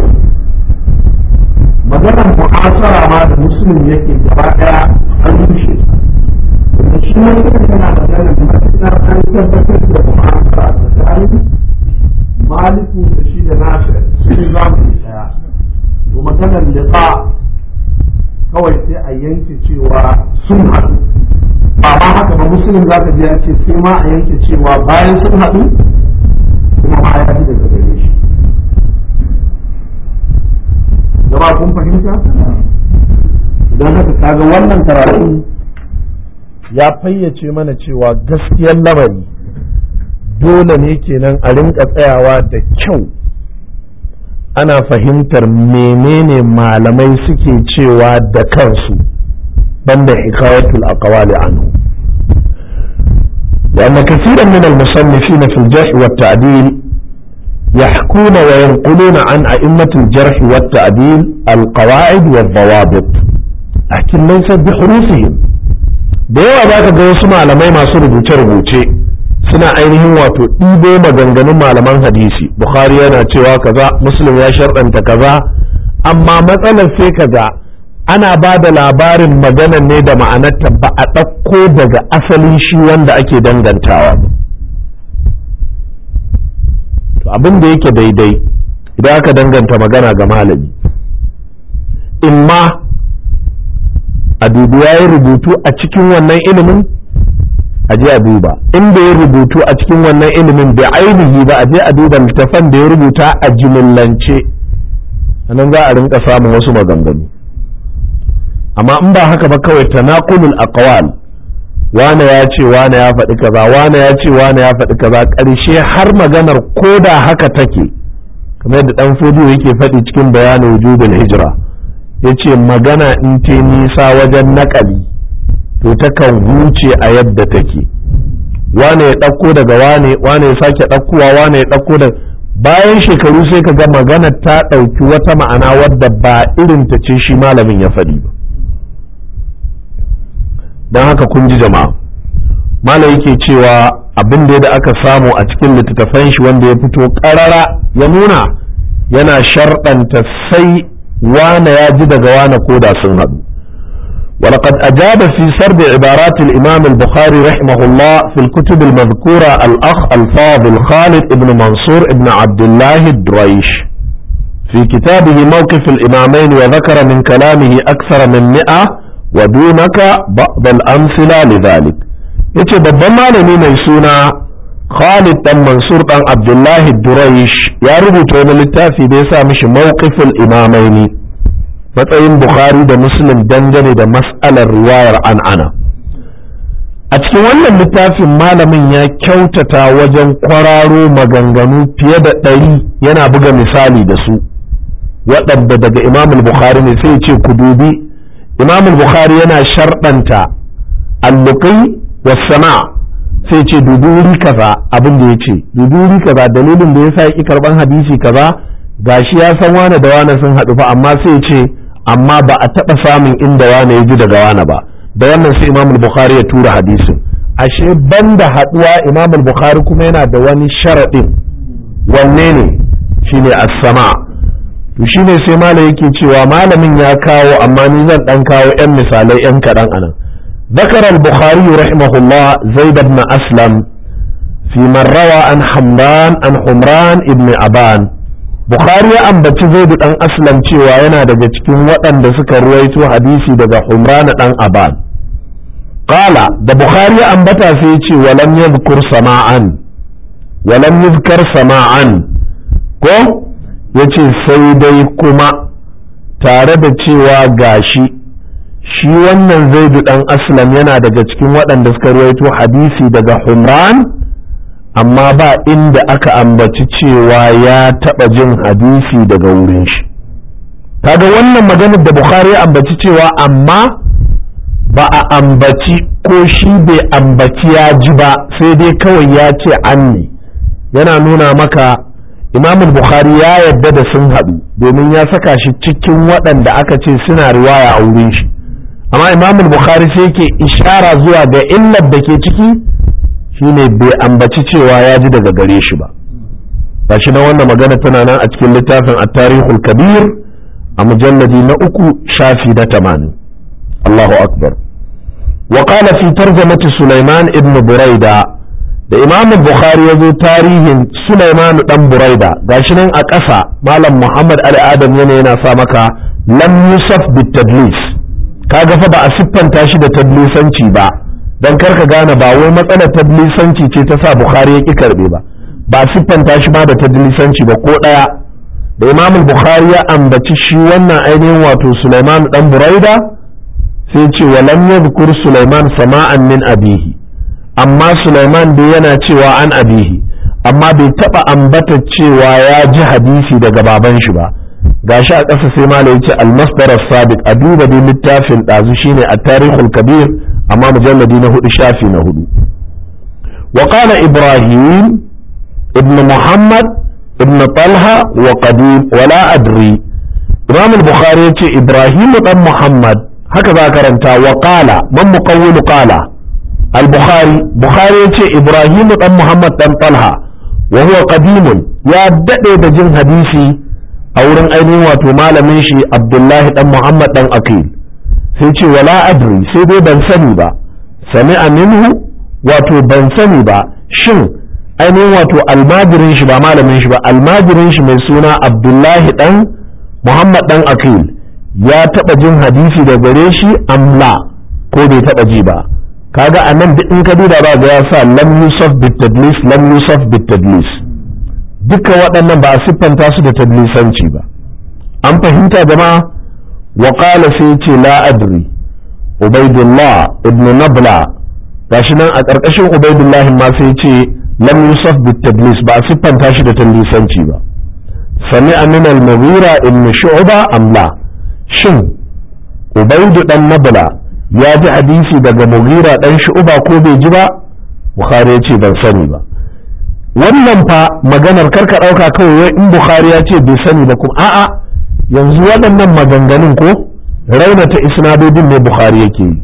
maganar mu'asara ma da musulun yake gaba ɗaya an rushe da shi ne kuma yana maganar matuƙar an tabbatar da mu'asara tsakanin maliku da shi da nasir su ne zamani ɗaya to maganar liqa kawai sai a yanke cewa sun haɗu ba ma haka ba musulun za ka ji ya ce sai ma a yanke cewa bayan sun haɗu kuma ma ya fi daga gare shi jama'a kun fahimta idan haka kaga wannan karatu ya fayyace mana cewa gaskiyar lamari dole ne kenan a rinka tsayawa da kyau ana fahimtar menene malamai suke cewa da kansu banda hikayatul aqwali anhu لأن كثيرا من المصنفين في الجرح والتعديل يحكون وينقلون عن أئمة الجرح والتعديل القواعد والضوابط لكن ليست بحروفهم da yawa za ka ga wasu malamai masu rubuce-rubuce suna ainihin wato ɗibo maganganun malaman hadisi bukhari yana cewa kaza muslim ya sharɗanta kaza amma matsalar sai kaga ana ba da labarin maganan ne da ma'anarta ba a ɗauko daga asalin shi wanda ake dangantawa to abin da yake daidai idan aka danganta magana ga malami imma a dubi ya yi rubutu a cikin wannan ilimin a je a duba in bai yi rubutu a cikin wannan ilimin bai ainihi ba a je a duba littafan da ya rubuta a jimillance nan za a rinka samun wasu maganganu amma in ba haka ba kawai tanaqulul aqwal wane ya ce wane ya faɗi kaza wane ya ce wane ya faɗi kaza ƙarshe har maganar ko da haka take kamar yadda dan fodiyo yake faɗi cikin bayanin wujubul hijra ya ce magana in ta nisa wajen naƙali to takan huce a yadda take wane ya ɗauko daga wane wane ya sake ɗaukowa wane ya ɗauko da bayan shekaru sai ka ga magana ta ɗauki wata ma'ana wadda ba irin ta ce shi malamin ya faɗi ba don haka kun ji jama'a malam yake cewa abin da aka samu a cikin littattafan shi wanda ya fito ƙarara ya nuna yana sharɗanta sai wane ya ji daga wane ko da sun haɗu ولقد أجاب في سرد عبارات الإمام البخاري رحمه الله في الكتب المذكورة الأخ الفاضل خالد بن منصور بن عبد الله الدريش في كتابه موقف الإمامين وذكر من كلامه أكثر من مئة ودونك بعض الأمثلة لذلك yace babban malami mai suna Khalid dan Mansur dan Abdullahi Duraish ya rubuta wani littafi da ya sa mishi mawqiful imamaini matsayin Bukhari da Muslim dangane da mas'alar riwayar an'ana a cikin wannan littafin malamin ya kyautata wajen kwararo maganganu fiye da ɗari yana buga misali da su waɗanda daga Imam Bukhari ne sai ce ku dubi Imam Bukhari yana sharɗanta alluqi wasama sai ce dubi wuri kaza abin da ya ce dubi wuri kaza dalilin da yasa yaki karban hadisi kaza gashi ya san wane da wane sun haɗu fa amma sai ce amma ba a taɓa samun inda wane ya ji daga wane ba da wannan sai imam bukhari ya tura hadisin ashe banda haɗuwa imam bukhari kuma yana da wani sharaɗin wanne ne shine as-sama to shine sai malam yake cewa malamin ya kawo amma ni zan dan kawo yan misalai yan kaɗan anan ذكر البخاري رحمه الله زيد بن أسلم في من روى عن حمران عن حمران ابن أبان بخاري أن زيد بن أسلم cewa yana daga cikin waɗanda suka ruwaito hadisi daga Humran ɗan Aban qala da Bukhari ambata sai ce walam yadhkur sama'an walam yadhkar sama'an ko yace sai dai kuma tare da cewa gashi shi wannan zaidu dan aslam yana daga cikin waɗanda suka ruwaito hadisi daga humran amma ba inda aka ambaci cewa ya taɓa jin hadisi daga wurin shi kaga wannan maganar da bukhari ya ambaci cewa amma ba a ambaci ko shi bai ambaci ya ji ba sai dai kawai ya ce an ne yana nuna maka imamul bukhari ya yarda da sun haɗu domin ya saka shi cikin waɗanda aka ce suna riwaya a wurin shi amma imam bukhari sai yake ishara zuwa ga illar da ke ciki shine bai ambaci cewa ya ji daga gare shi ba gashi na wannan magana tana nan a cikin littafin at-tarihul kabir a mujalladi na uku shafi na tamanin Allahu akbar wa qala fi tarjamati Sulaiman ibn Buraida da imam bukhari ya zo tarihin Sulaiman dan Buraida gashi nan a ƙasa malam Muhammad Ali Adam yana yana sa maka lam yusaf bit tadlis kaga fa ba a siffanta shi da tadlisanci ba don karka gane ba wai matsalar tadlisanci ce ta sa bukhari ya ki karbe ba ba a siffanta shi ma da tadlisanci ba ko ɗaya da imam bukhari ya ambaci shi wannan ainihin wato sulaiman dan buraida sai ce walam yadhkur Sulaiman sama'an min abihi amma Sulaiman dai yana cewa an abihi amma bai taba ambata cewa ya ji hadisi daga baban shi ba gashi a ƙasa sai malai yace al-masdar as-sabiq a duba dai littafin ɗazu shine at-tarikhul kabir amma mujalladi na hudu shafi na hudu wa qala ibrahim ibn muhammad ibn talha wa qadim wala adri imam al-bukhari yace ibrahim dan muhammad haka za karanta wa qala man muqawwil qala al-bukhari bukhari yace ibrahim dan muhammad dan talha wa huwa qadimun ya dade da jin hadisi a wurin ainihin wato malamin shi abdullahi dan muhammad dan akil sai ce wala adri sai dai ban sani ba sami'a minhu wato ban sani ba shin ainihin wato almajirin shi ba malamin shi ba almajirin shi mai suna abdullahi dan muhammad dan akil ya taba jin hadisi da gare shi amla ko bai taba ji ba kaga a nan in ka duba ba ga ya sa lam yusuf bit tadlis lam yusuf bit tadlis duka waɗannan ba a siffanta su da tadlisanci ba an fahimta jama'a wa qala sai ce la adri ubaidullah ibn nabla gashi nan a ƙarƙashin ubaidullah ma sai ce lam yusuf bit tadlis ba a siffanta shi da tadlisanci ba sami'a min al-mughira ibn shu'ba am la shin ubaidu dan nabla ya ji hadisi daga mughira dan shu'ba ko bai ji ba bukhari ya ce ban sani ba wannan fa maganar karka ɗauka kawai wai in bukhari ya ce bai sani ba kuma a'a yanzu waɗannan maganganun ko raunata isnadodin ne bukhari yake yi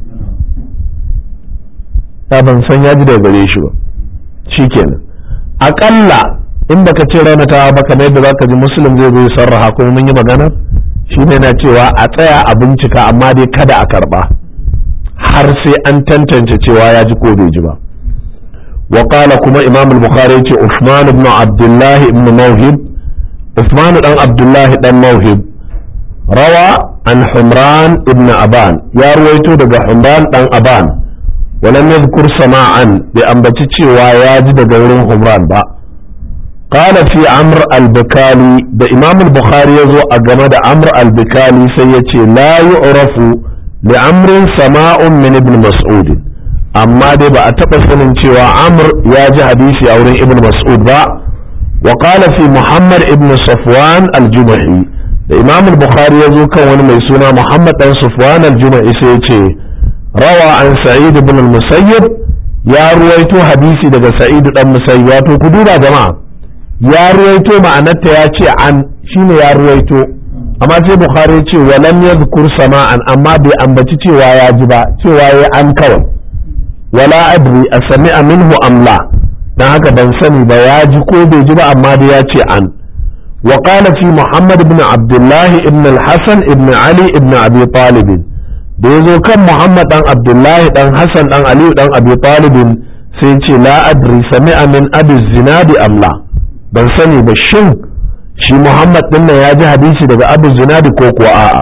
ta ban san ya ji daga gare shi ba shikenan aƙalla in baka ce raunatawa ba kamar yadda zaka ji muslim zai zo sarraha kuma mun yi magana shi ne na cewa a tsaya a bincika amma dai kada a karba har sai an tantance cewa ya ji ko bai ji ba وقال كما إمام البخاري عثمان بن عبد الله بن موهب عثمان بن عبد الله بن موهب روى عن حمران بن أبان يا رويتو دقى حمران بن أبان ولم يذكر سماعا بأنبتتي وياجد دقى حمران با قال في عمر البكالي ده إمام البخاري يزو أجمد عمر البكالي سيتي لا يعرف لعمر سماع من ابن مسعود amma dai ba a taɓa sanin cewa amr ya ji hadisi a wurin ibn mas'ud ba wa qala fi muhammad ibn safwan al-jumahi da imam al-bukhari ya zo kan wani mai suna muhammad dan safwan al-jumahi sai ya ce rawa an sa'id ibn al-musayyib ya ruwaito hadisi daga sa'id dan musayyib wato ku duba jama'a ya ruwaito ma'anarta ya ce an shine ya ruwaito amma sai bukhari ya ce walam yadhkur sama'an amma bai ambaci cewa ya ji ba cewa ya an kawai wala adri a sami minhu amla dan haka ban sani ba ya ji ko bai ji ba amma da ya ce an wa qala fi muhammad ibn abdullah ibn al-hasan ibn ali ibn abi talib da yazo kan muhammad dan abdullah dan hasan dan ali dan abi talib sai ce la adri sami'a min abi zinadi amla ban sani ba shin shi muhammad din ya ji hadisi daga abu zinadi ko kuwa a'a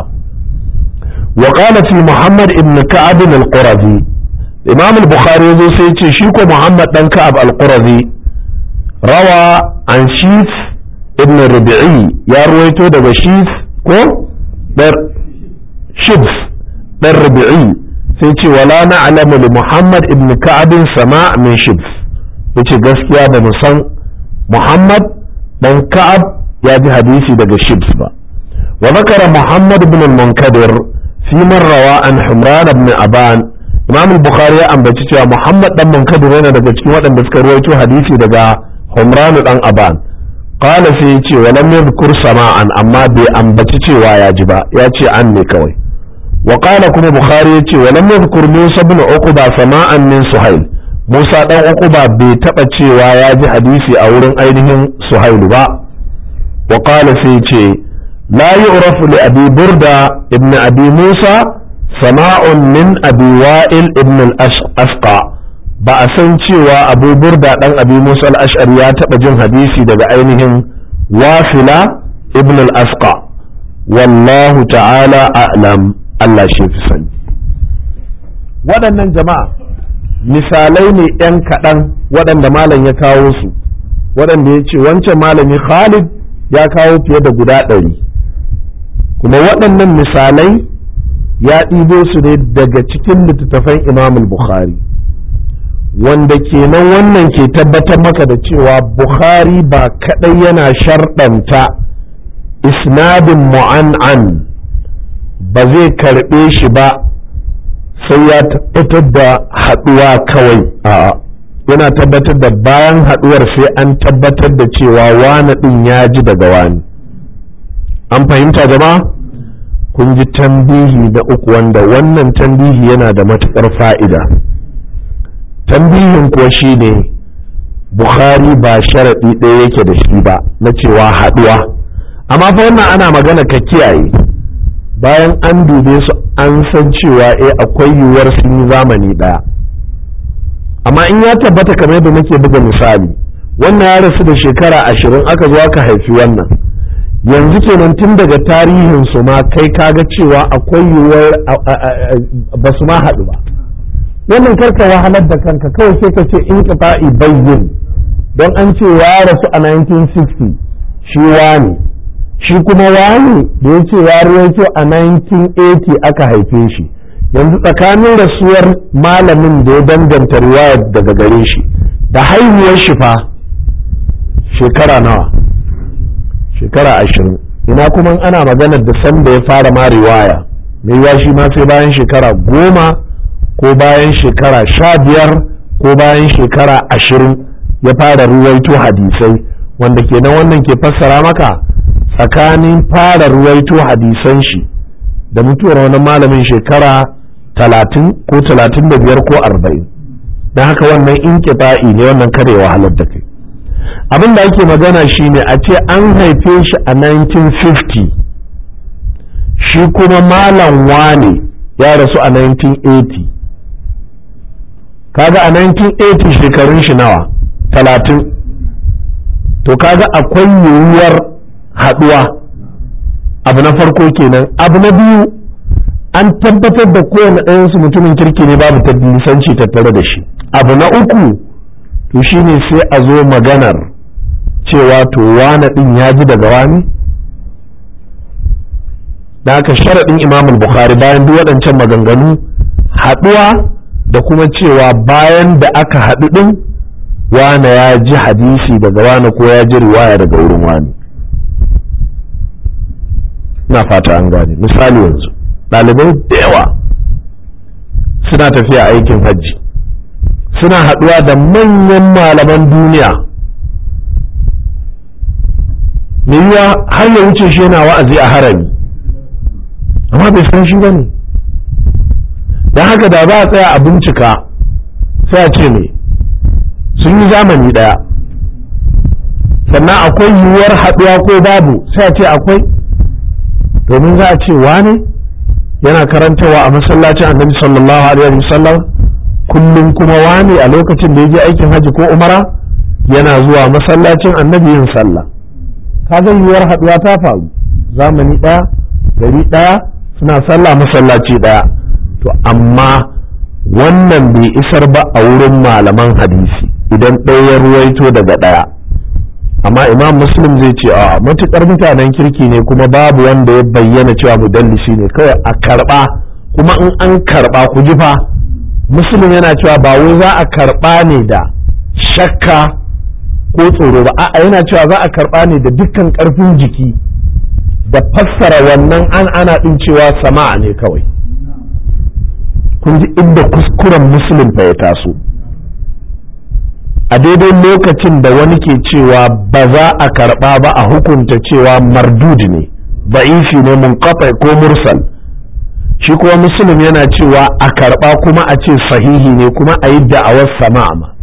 wa qala fi muhammad ibn ka'ab al-qurazi imam al-bukhari yazo sai ce shi ko muhammad dan ka'ab al-qurazi rawa an shif ibn rabi'i ya ruwaito daga shif ko dar shibs dan rabi'i sai ce wala na'lamu li muhammad ibn ka'ab sama' min shibs yace gaskiya ba mu san muhammad dan ka'ab ya ji hadisi daga shibs ba wa zakara muhammad ibn al-munkadir fi man rawa an humran ibn aban imam bukhari ya ambaci cewa muhammad dan munkadir yana daga cikin waɗanda suka ruwaito hadisi daga humran dan aban qala sai ya ce walam yadhkur sama'an amma bai ambaci cewa ya ji ba ya ce an ne kawai wa qala kuma bukhari ya ce walam yadhkur musa ibn uqba sama'an min suhail musa dan uqba bai taba cewa ya ji hadisi a wurin ainihin suhail ba wa qala sai ya ce la yu'rafu li abi burda ibn abi musa sama'un min abi wa'il ibn al-asqa ba a san cewa abu burda dan abi musa al-ash'ari ya taba jin hadisi daga ainihin wasila ibn al-asqa wallahu ta'ala a'lam Allah shi fi sani waɗannan jama'a misalai ne ɗan kaɗan waɗanda malam ya kawo su waɗanda ya ce wancan malami khalid ya kawo fiye da guda ɗari kuma waɗannan misalai ya ɗibo su ne daga cikin littattafan imam bukhari wanda kenan wannan ke tabbatar maka da cewa bukhari ba kaɗai yana sharɗanta isnadin mu'an'an ba zai karɓe shi ba sai ya tabbatar da haɗuwa kawai a'a yana tabbatar da bayan haɗuwar sai an tabbatar da cewa wani ɗin ya ji daga wani an fahimta jama'a kun ji tambihi da uku wanda wannan tambihi yana da matuƙar fa'ida tambihin kuwa shi ne bukhari ba sharaɗi ɗaya yake da shi ba na cewa haɗuwa amma fa wannan ana magana ka kiyaye bayan an dube su an san cewa eh akwai yiwuwar sun yi zamani ɗaya amma in ya tabbata kamar yadda nake buga misali wannan ya rasu da shekara ashirin aka zo aka haifi wannan yanzu kenan tun daga tarihin su ma kai kaga cewa akwai yiwuwar ba su ma haɗu ba wannan karka wahalar da kanka kawai sai ka ce in qita'i bayyin don an ce ya rasu a 1960 shi wani shi kuma wani da ya ce ya rawaito a 1980 aka haife shi yanzu tsakanin rasuwar malamin da ya danganta riwaya daga gare shi da haihuwar shi fa shekara nawa shekara ashirin ina kuma ana maganar da sanda ya fara ma riwaya mai yiwa shi ma sai bayan shekara goma ko bayan shekara sha biyar ko bayan shekara ashirin ya fara ruwaito hadisai wanda kenan wannan ke fassara maka tsakanin fara ruwaito hadisan shi da mutuwar wani malamin shekara talatin ko talatin da biyar ko arba'in don haka wannan inkita'i ne wannan kare wahalar da kai abin da ake magana shine a ce an haife shi a 1950 shi kuma malam wane ya rasu a 1980 kaga a 1980 shekarun shi nawa talatin to kaga akwai yiwuwar haduwa abu na farko kenan abu na biyu an tabbatar da kowane ɗayansu mutumin kirki ne babu tabbilisanci tattare da shi abu na uku to shine sai a zo maganar cewa to wane ɗin ya ji daga wani da aka sharaɗin imam bukhari bayan duk waɗancan maganganu haɗuwa da kuma cewa bayan da aka haɗu ɗin wane ya ji hadisi daga wane ko ya ji riwaya daga wurin wani na fata an gane misali yanzu ɗalibai da yawa suna tafiya aikin hajji suna haɗuwa da manyan malaman duniya mai yiwa har ya wuce shi yana wa'azi a harami amma bai san shi ba ne don haka da za a tsaya a bincika sai a ce me sun yi zamani ɗaya sannan akwai yiwuwar haɗuwa ko babu sai a ce akwai domin za a ce wane yana karantawa a masallacin annabi sallallahu alaihi wasallam kullum kuma wane a lokacin da ya je aikin hajji ko umara yana zuwa masallacin annabi yin sallah kaga yiwuwar haɗuwa ta faru zamani ɗaya gari ɗaya suna sallah masallaci ɗaya to amma wannan bai isar ba a wurin malaman hadisi idan ɗaya ruwaito daga ɗaya amma imam muslim zai ce a matukar mutanen kirki ne kuma babu wanda ya bayyana cewa mudallisi ne kawai a karɓa kuma in an karɓa ku ji fa muslim yana cewa ba wai za a karɓa ne da shakka ko tsoro ba a'a yana cewa za a karɓa ne da dukkan ƙarfin jiki da fassara wannan an ana ɗin cewa sama'a ne kawai kun ji inda kuskuren muslim fa ya taso a daidai lokacin da wani ke cewa ba za a karɓa ba a hukunta cewa mardud ne ba'ifi ne mun ko mursal shi kuma muslim yana cewa a karɓa kuma a ce sahihi ne kuma a yi da'awar sama'a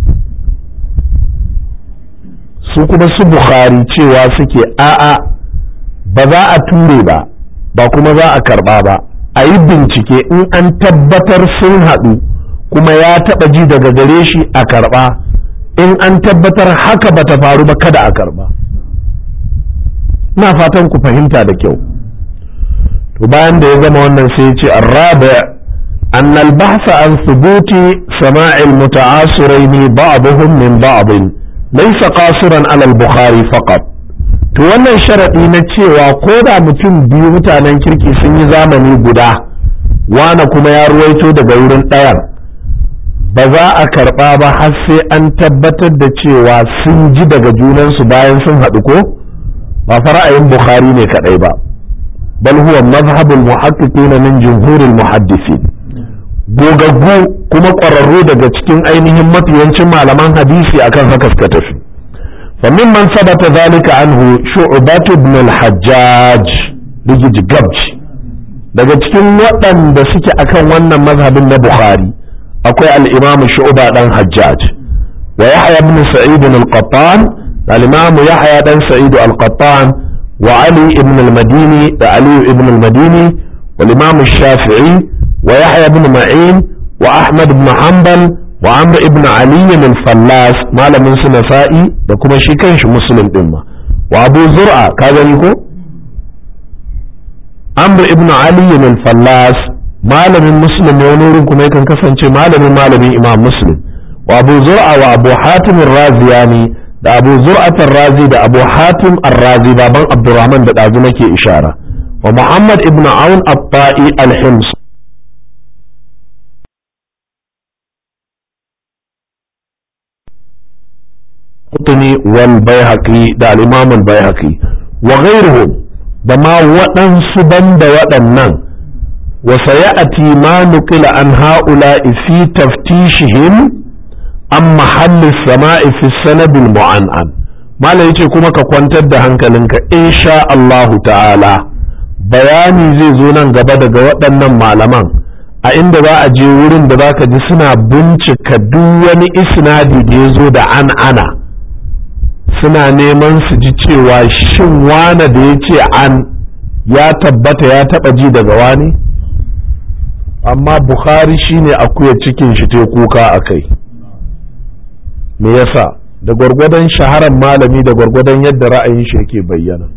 su kuma su bukhari cewa suke a'a ba za a ture ba ba kuma za a karɓa ba a yi bincike in an tabbatar sun haɗu kuma ya taɓa ji daga gare shi a karɓa in an tabbatar haka bata faru ba kada a karɓa ina fatan ku fahimta da kyau to bayan da ya gama wannan sai ya ce arrabi أن البحث عن ثبوت سماع المتعاصرين بعضهم من بعض ليس قاصرا على البخاري فقط to wannan sharaɗi na cewa ko da mutum biyu mutanen kirki sun yi zamani guda wane kuma ya ruwaito daga wurin ɗayan ba za a karɓa ba har sai an tabbatar da cewa sun ji daga junansu bayan sun haɗu ko ba fara'ayin bukhari ne kaɗai ba bal huwa mazhabul muhaqqiqin min jumhuril muhaddisin gogaggu kuma ƙwararru daga cikin ainihin mafiyancin malaman hadisi akan haka suka tafi فممن ثبت ذلك عنه شعبة بن الحجاج بيجي جبج daga cikin waɗanda suke akan wannan mazhabin na Bukhari akwai al-Imam Shu'ba dan Hajjaj wa Yahya ibn Sa'id al-Qattan al-Imam Yahya dan Sa'id al-Qattan wa Ali ibn al-Madini da Ali ibn al-Madini wal Imam Shafi'i wa Yahya ibn Ma'in wa Ahmad ibn Hanbal wa amr ibn ali al-fallas malamin su nasa'i da kuma shi kanshi muslim din ma wa abu zur'a ka gani ko amr ibn ali al-fallas malamin muslim ne wani wurin kuma yakan kasance malamin malamin imam muslim wa abu zur'a wa abu hatim ar-raziyani da abu zur'at ar-razi da abu hatim ar-razi baban abdurrahman da dazu nake ishara wa muhammad ibn aun at-ta'i al-hims القطني والبيهقي دا الإمام البيهقي وغيرهم دما وطن سبن دا وطنن وسيأتي ما نقل عن هؤلاء في تفتيشهم عن محل السماء في السند المعنعن ما لا يجي كما كوانتر da hankalinka insha Allah ta'ala bayani zai zo nan gaba daga waɗannan malaman a inda za a je wurin da za ka ji suna bincika duk wani isnadi da ya zo da an ana suna neman su ji cewa shin wane da ya ce an ya tabbata ya taba ji daga wani amma bukhari shine akuya cikin shi te kuka a kai me yasa da gwargwadon shaharar malami da gwargwadon yadda ra'ayin shi yake bayyana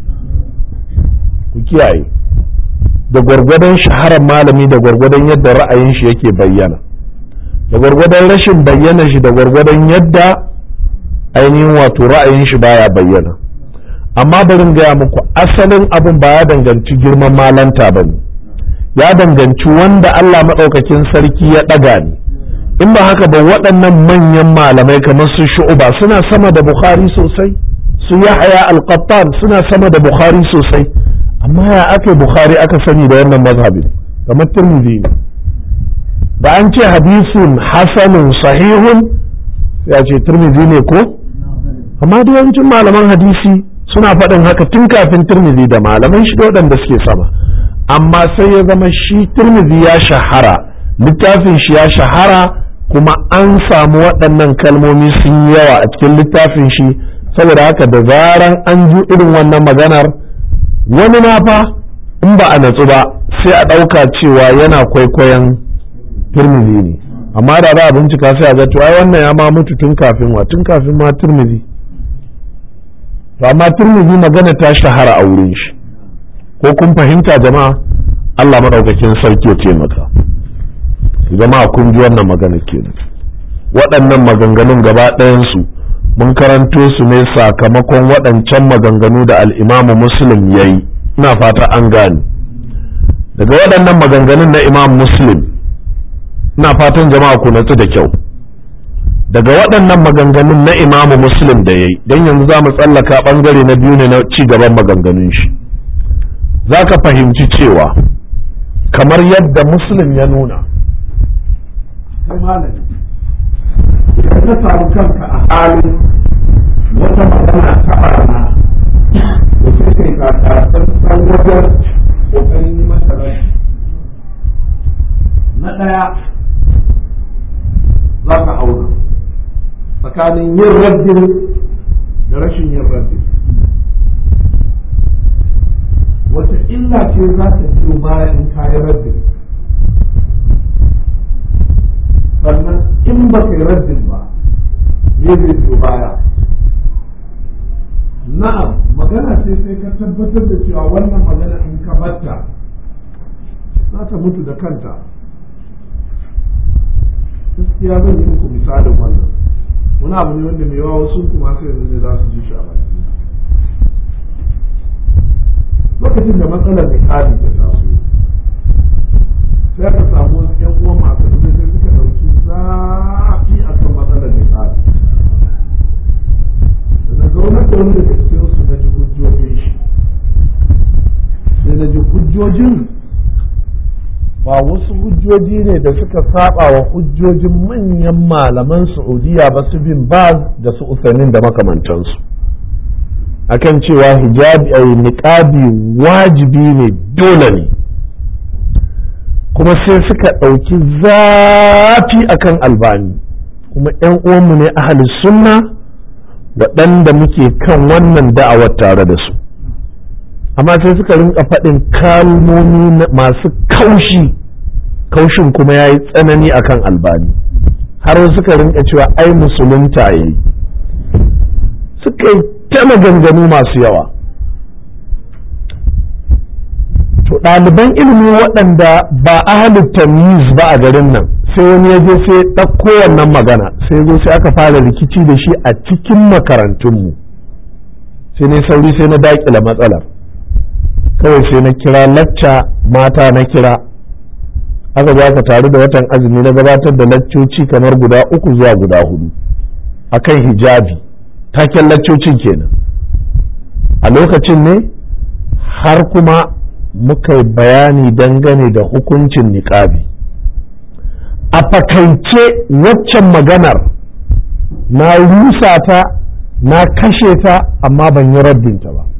ku kiyaye da gwargwadon shaharar malami da gwargwadon yadda ra'ayin shi yake bayyana da gwargwadon rashin bayyana shi da gwargwadon yadda ainihin wato ra'ayin shi baya bayyana amma barin gaya muku asalin abin ba ya danganci girman malanta ba ne ya danganci wanda Allah maɗaukakin sarki ya ɗaga ne in ba haka ba waɗannan manyan malamai kamar su shu'uba suna sama da bukhari sosai su yahaya al-qattan suna sama da bukhari sosai amma ya aka bukhari aka sani da wannan mazhabin kamar tirmidhi ne da an ce hadisin hasanun sahihun ya ce tirmidhi ne ko amma da yawancin malaman hadisi suna faɗin haka tun kafin turmizi da malaman shi waɗanda suke sama amma sai ya zama shi turmizi ya shahara littafin shi ya shahara kuma an samu waɗannan kalmomi sun yi yawa a cikin littafin shi saboda haka da zaran an ji irin wannan maganar wani ma fa in ba a natsu ba sai a ɗauka cewa yana kwaikwayon turmizi ne amma da za a bincika sai a ga to ai wannan ya ma mutu tun kafin wa tun kafin ma turmizi to amma turmizi magana ta shahara a wurin shi ko kun fahimta jama'a Allah maɗaukakin sarki ya taimaka jama'a kun ji wannan magana kenan waɗannan maganganun gaba ɗayansu mun karanto su ne sakamakon waɗancan maganganu da al'imamu muslim ya yi ina fata an gane daga waɗannan maganganun na imam muslim ina fatan jama'a ku natsu da kyau daga waɗannan maganganun na imamu muslim da ya yi don yanzu za mu tsallaka ɓangare na biyu ne na ci gaban maganganun shi za ka fahimci cewa kamar yadda muslim ya nuna kai malami idan ka samu kanka a halin wata magana ta barna da sai kai ka san san wajen kokarin yi masa rai na ɗaya za ka auna tsakanin yin raddin da rashin yin raddin wata illa ce za ta biyo bayan in kayi raddin sannan in ba kai raddin ba me zai biyo baya na'am magana ce sai ka tabbatar da cewa wannan magana in ka batta za ta mutu da kanta gaskiya zan yi muku misalin wannan wani abu ne wanda mai yawa wasu kuma sai yanzu ne za su ji shi a baki lokacin da matsalar da kadi ta taso sai aka samu wasu ƴan uwan masu dubi sai suka ɗauki zafi a kan matsalar nisabi da na zaunar da wani daga cikinsu na ji hujjojin shi sai na ji hujjojin ba wasu hujjoji ne da suka saba wa hujjojin manyan malaman Saudiya ba su bin Baz da su Usainin da makamantansu akan cewa hijabi a niqabi wajibi ne dole ne kuma sai suka ɗauki zafi akan albani kuma 'yan uwanmu ne ahli sunna waɗanda muke kan wannan da'awar tare da su amma sai suka rinka faɗin kalmomi masu kaushi kaushin kuma ya yi tsanani akan albani har suka rinka cewa ai musulunta ya yi suka yi ta maganganu masu yawa to ɗaliban ilimi waɗanda ba ahalin tamyiz ba a garin nan sai wani ya je sai ɗauko wannan magana sai zo sai aka fara rikici da shi a cikin makarantunmu sai ne sauri sai na daƙila matsalar kawai sai na kira lacca mata na kira aka zo aka taru da watan azumi na gabatar da laccoci kamar guda uku zuwa guda hudu akan hijabi taken laccocin kenan a lokacin ne har kuma muka yi bayani dangane da hukuncin niƙabi a fakaice waccan maganar na rusa ta na kashe ta amma ban yi raddinta ba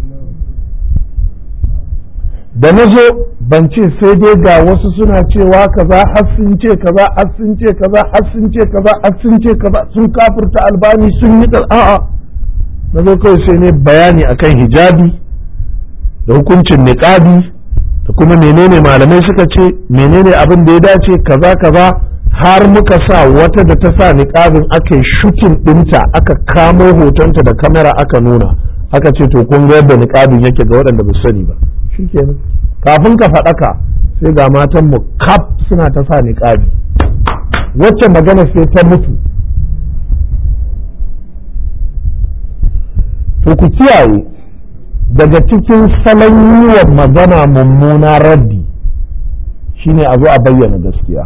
da na zo ban ce sai dai ga wasu suna cewa kaza har sun ce kaza har sun ce kaza har sun ce kaza har sun ce kaza sun kafirta albani sun yi a'a na zo kawai sai ne bayani akan hijabi da hukuncin niqabi da kuma menene malamai suka ce menene abin da ya dace kaza kaza har muka sa wata da ta sa niqabin aka yi shukin ɗinta aka kamo hotonta da kamera aka nuna aka ce to kun ga yadda niqabin yake ga waɗanda ba sani ba shikenan kafin ka faɗaka sai ga matan mu kaf suna ta sa niqabi wacce magana sai ta mutu to ku kiyaye daga cikin salon yi wa magana mummuna raddi shine a zo a bayyana gaskiya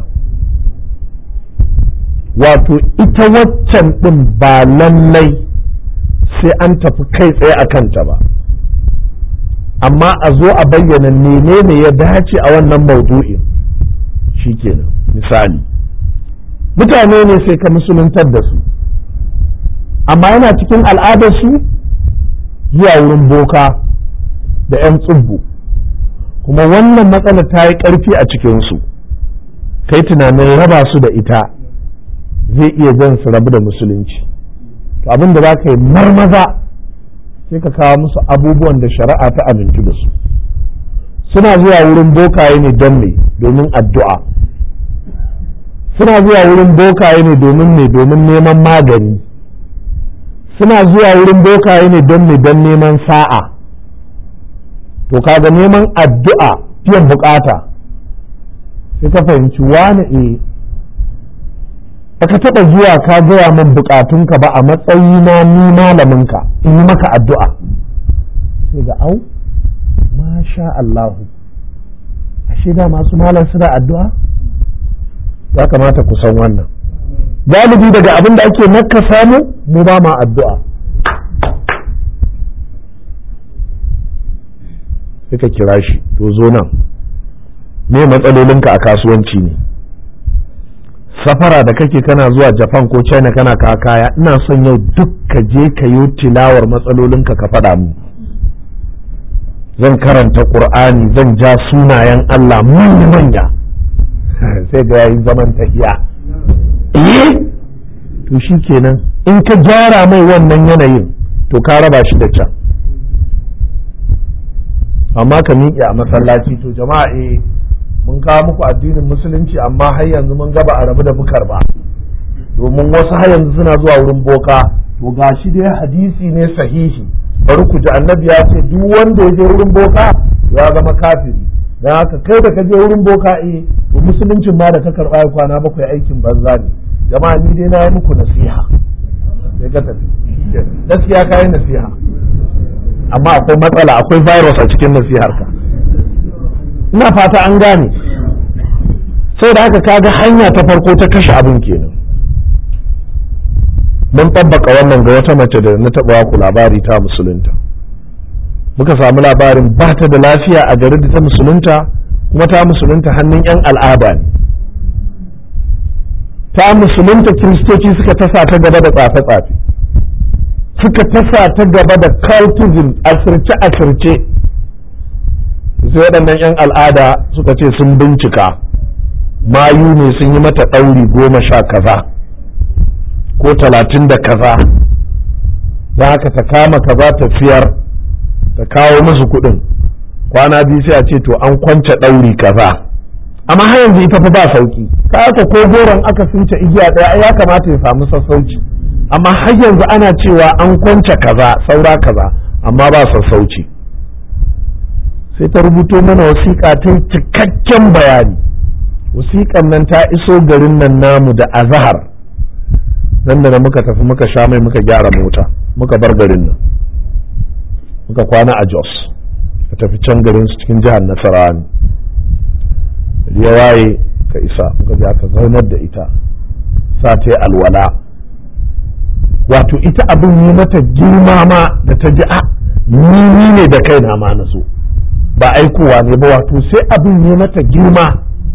wato ita waccan ɗin ba lallai sai an tafi kai tsaye a kanta ba amma a zo a bayyana menene ya dace a wannan maudu'in shikenan misali mutane ne sai ka musuluntar da su amma yana cikin al'adarsu zuwa wurin boka da 'yan tsubbu kuma wannan matsala ta yi ƙarfi a cikinsu kai tunanin raba su da ita zai iya jan su rabu da musulunci to abin da za ka yi marmaza sai ka kawo musu abubuwan da shari'a ta amintu da su suna zuwa wurin bokaye ne don me domin addu'a suna zuwa wurin bokaye ne domin me domin neman magani suna zuwa wurin bokaye ne don me don neman sa'a to kaga neman addu'a biyan bukata sai ka fahimci wani e baka taɓa zuwa ka gaya min bukatunka ba a matsayina ni malaminka in yi maka addu'a sai ga au masha Allahu ashe da masu malam suna addu'a ya kamata ku san wannan galibi daga abin da ake nakka samu mu ba ma addu'a sai ka kira shi to zo nan me matsalolinka a kasuwanci ne safara da kake kana zuwa japan ko china kana ka kaya ina son yau duk ka je ka yi tilawar matsalolinka ka faɗa mu zan karanta ƙur'ani zan ja sunayen allah manya manya sai ga yayi zaman tafiya eh to shi kenan in ka gyara mai wannan yanayin to ka raba shi da can amma ka miƙe a masallaci to jama'a eh mun kawo muku addinin musulunci amma har yanzu mun gaba a rabu da bukar ba domin wasu har yanzu suna zuwa wurin boka to gashi dai hadisi ne sahihi bari ku ji annabi ya ce duk wanda ya je wurin boka ya zama kafiri dan haka kai da ka je wurin boka eh to musuluncin ma da ka karba ya kwana bakwai aikin banza ne jama'a ni dai na yi muku nasiha sai ka tafi gaskiya ka yi nasiha amma akwai matsala akwai virus a cikin nasihar ka ina fata an gane sai da haka kaga hanya ta farko ta kashe abin kenan mun tabbaka wannan ga wata mace da na taɓa ku labari ta musulunta muka samu labarin ba ta da lafiya a garin da ta musulunta kuma ta musulunta hannun 'yan al'ada ne ta musulunta kiristoci suka tasa ta gaba da tsafe-tsafe suka tasa ta gaba da cultism asirce-asirce sai waɗannan 'yan al'ada suka ce sun bincika mayu ne sun yi mata ɗauri goma sha kaza ko talatin da kaza da haka ta kama kaza ta siyar ta kawo musu kuɗin kwana biyu sai a ce to an kwance ɗauri kaza amma har yanzu ita fa ba sauki ka aka ko goron aka sunce igiya ɗaya ya kamata ya samu sassauci amma har yanzu ana cewa an kwance kaza saura kaza amma ba sassauci sai ta rubuto mana wasiƙa ta cikakken bayani wasiƙan nan ta iso garin nan namu da azahar nan da muka tafi muka sha mai muka gyara mota muka bar garin nan muka kwana a jos ka tafi can garin su cikin jihar nasarawa ne ya waye ka isa muka je aka zaunar da ita sa ta yi alwala wato ita abin yi mata girma ma da ta ji a ni ne da kaina ma na so ba aikowa ne ba wato sai abin yi mata girma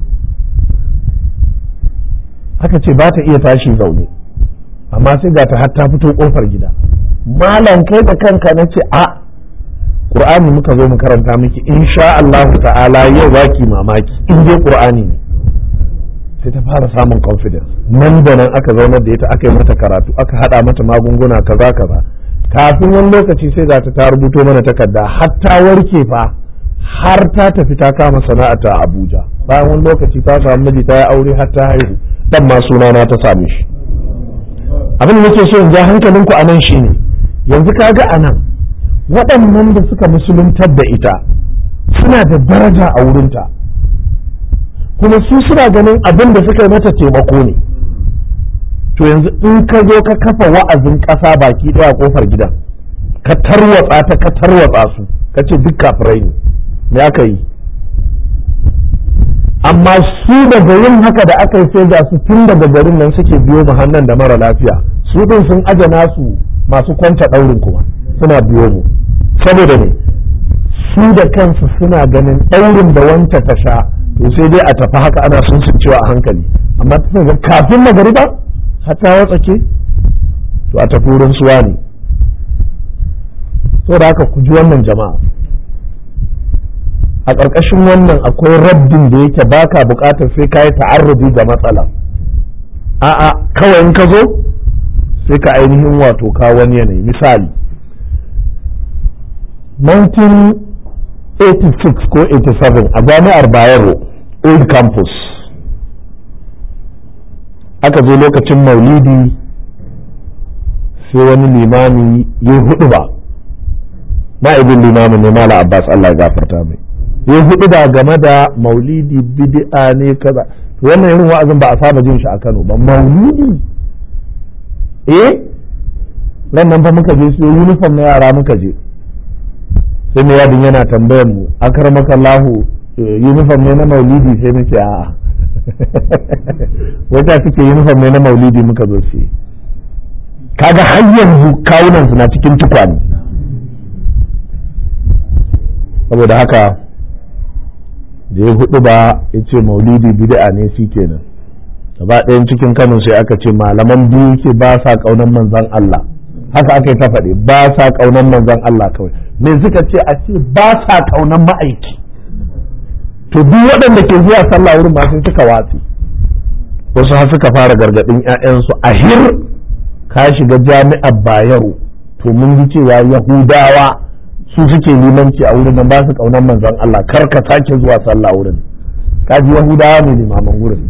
aka ce ba ta iya tashi zaune amma sai ga ta har ta fito kofar gida malam kai da kanka na ce a qur'ani muka zo mu karanta miki insha Allah ta'ala yau baki mamaki in dai qur'ani ne sai ta fara samun confidence nan da nan aka zaunar da ita aka yi mata karatu aka hada mata magunguna kaza kaza kafin wani lokaci sai ga ta ta rubuto mana takarda har ta warke fa har ta tafi ta kama sana'ata a Abuja bayan wani lokaci ta samu miji ta yi aure har ta haihu dan ma sunana ta same shi abin da nake so in ja hankalinku a nan shine yanzu kaga a nan waɗannan da suka musuluntar da ita suna da daraja a wurinta kuma su suna ganin abin da suka yi mata taimako ne to yanzu in ka zo ka kafa wa'azin ƙasa baki ɗaya kofar gidan ka tarwatsa ta ka tarwatsa su ka ce duk kafirai ne me aka yi amma su daga yin haka da aka yi sai ga su tun daga garin nan suke biyo mu hannun da mara lafiya su din sun aje nasu masu kwanta ɗaurin kuma suna biyo mu saboda ne su da kansu suna ganin ɗaurin da wanta ta sha to sai dai a tafi haka ana sun cewa a hankali amma ta ga kafin magariba har ta watsake to a tafi wurin suwa ne saboda haka ku ji wannan jama'a a ƙarƙashin wannan akwai raddin da yake baka buƙatar sai ka yi ta'arrubi ga matsala a'a kawai in ka zo sai ka ainihin wato ka wani yanayi misali 1986 ko 87 a jami'ar bayero old campus aka zo lokacin maulidi sai wani limami ya hudu ba ma'aibin limamin ne mala abbas allah ya gafarta mai ya hudu da game da maulidi bid'a ne kaza wannan irin wa'azin ba a saba jin shi a Kano ba maulidi eh ran nan fa muka je su uniform na yara muka je sai mai yadin yana tambayar mu akramaka Allahu uniform ne na maulidi sai muke a'a wata suke uniform ne na maulidi muka zo sai kaga har yanzu kawunan su na cikin tukwane saboda haka da ya hudu ba ya ce maulidi bid'a ne shi kenan gaba ɗayan cikin kano sai aka ce malaman biyu ke ba sa ƙaunar manzan Allah haka aka yi ta faɗi ba sa ƙaunar manzan Allah kawai me suka ce a ce ba sa ƙaunar ma'aiki to duk waɗanda ke zuwa sallah wurin ba sai suka watsi wasu har suka fara gargaɗin 'ya'yansu a hir ka shiga jami'ar bayero to mun ji cewa yahudawa su suke limanci a wurin nan ba su kaunar manzon Allah kar ka sake zuwa sallah wurin kaji yahudawa ne limaman wurin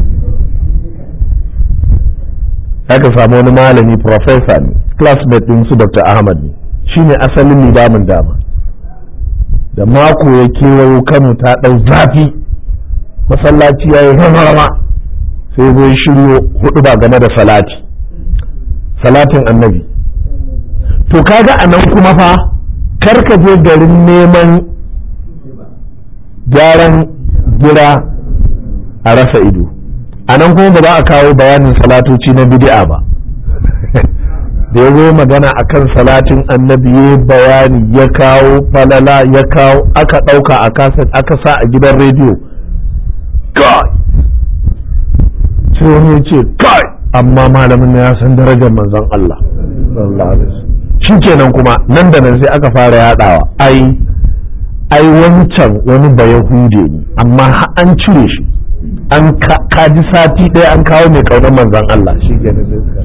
aka samu wani malami professor ne classmate din su Dr. Ahmad ne shine asalin limamin dama da mako ya kewayo Kano ta ɗau zafi masallaci ya yi rama sai zai shiryo hudu ba game da salati salatin annabi to kaga a nan kuma fa kar ka je garin neman gyaran gira a rasa ido a nan kuma ba za a kawo bayanin salatoci na bid'a ba da ya zo magana akan salatin annabi ya bayani ya kawo falala ya kawo aka ɗauka a kaset aka sa a gidan rediyo kai sai wani ya ce kai amma malamin na ya san darajar manzon Allah shi kenan kuma nan da nan sai aka fara yadawa ai ai wancan wani bayahude ne amma an cire shi an kaji sati ɗaya an kawo mai kaunar manzon Allah shi kenan sai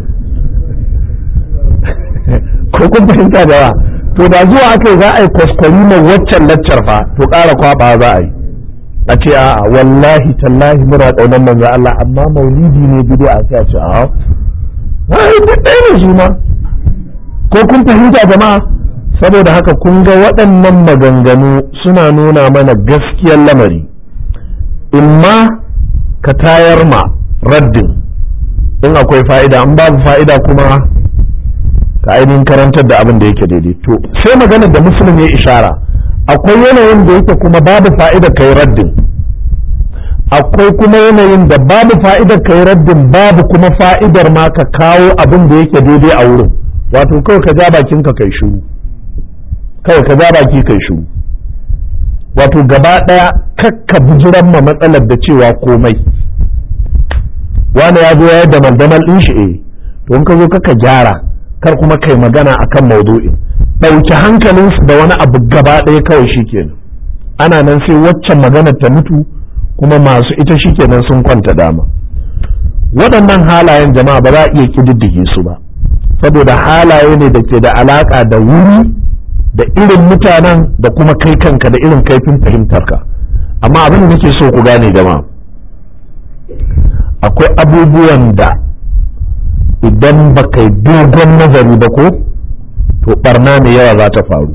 ko kun fahimta da yawa to da zuwa aka yi za a yi kwaskwari mai waccan laccar fa to ƙara kwaba za a yi a ce a wallahi tallahi muna ƙaunar manzo Allah amma maulidi ne bidi a sai a ce a ai duk ɗaya ne su ma ko kun fahimta jama'a saboda haka kun ga waɗannan maganganu suna nuna mana gaskiyar lamari imma ka tayar ma raddin in akwai fa'ida in babu fa'ida kuma ka ainihin karantar da abin da yake daidai to sai magana da musulun ya ishara akwai yanayin da yake kuma babu fa'ida kai raddin akwai kuma yanayin da babu fa'idar kai raddin babu kuma fa'idar ma ka kawo abin da yake daidai a wurin wato kawai ka ja bakin ka kai shiru kawai ka ja baki kai shiru wato gaba ɗaya kakka bijiran ma matsalar da cewa komai wani ya zo ya da maldamal ɗin shi eh to in ka zo kaka gyara kar kuma kai magana akan maudu'in ɗauki hankalinsu da wani abu gaba ɗaya kawai shikenan ana nan sai waccan maganar ta mutu kuma masu ita shikenan sun kwanta dama waɗannan halayen jama'a ba za a iya ƙididdige su ba saboda halaye ne da ke da alaƙa da wuri da irin mutanen da kuma kai kanka da irin kaifin fahimtarka amma abin da nake so ku gane jama'a akwai abubuwan da idan ba kai dogon nazari ba ko to barna mai yawa za ta faru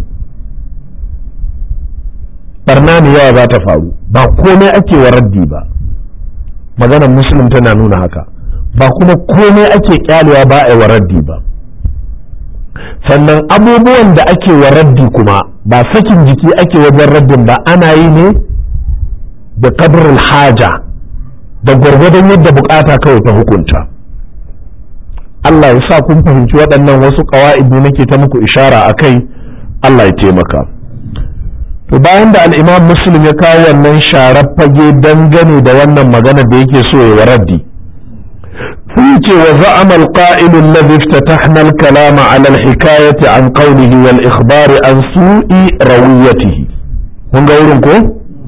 barna mai yawa za ta faru ba komai ake wa raddi ba maganar musulun tana nuna haka ba kuma komai ake kyalewa ba a yi wa raddi ba sannan abubuwan da ake wa raddi kuma ba sakin jiki ake wajen raddin ba ana yi ne da kadrul haja da gwargwadon yadda bukata kawai ta hukunta Allah ya sa kun fahimci waɗannan wasu ƙawa'id ne nake ta muku ishara a kai Allah ya taimaka to bayan da al'imam muslim ya kawo wannan sharar fage dangane da wannan magana da yake so ya raddi sun ce wa za'ama al-qa'il alladhi iftatahna al-kalama 'ala al-hikayati an qawlihi wal ikhbari an su'i rawiyatihi kun ga wurin ko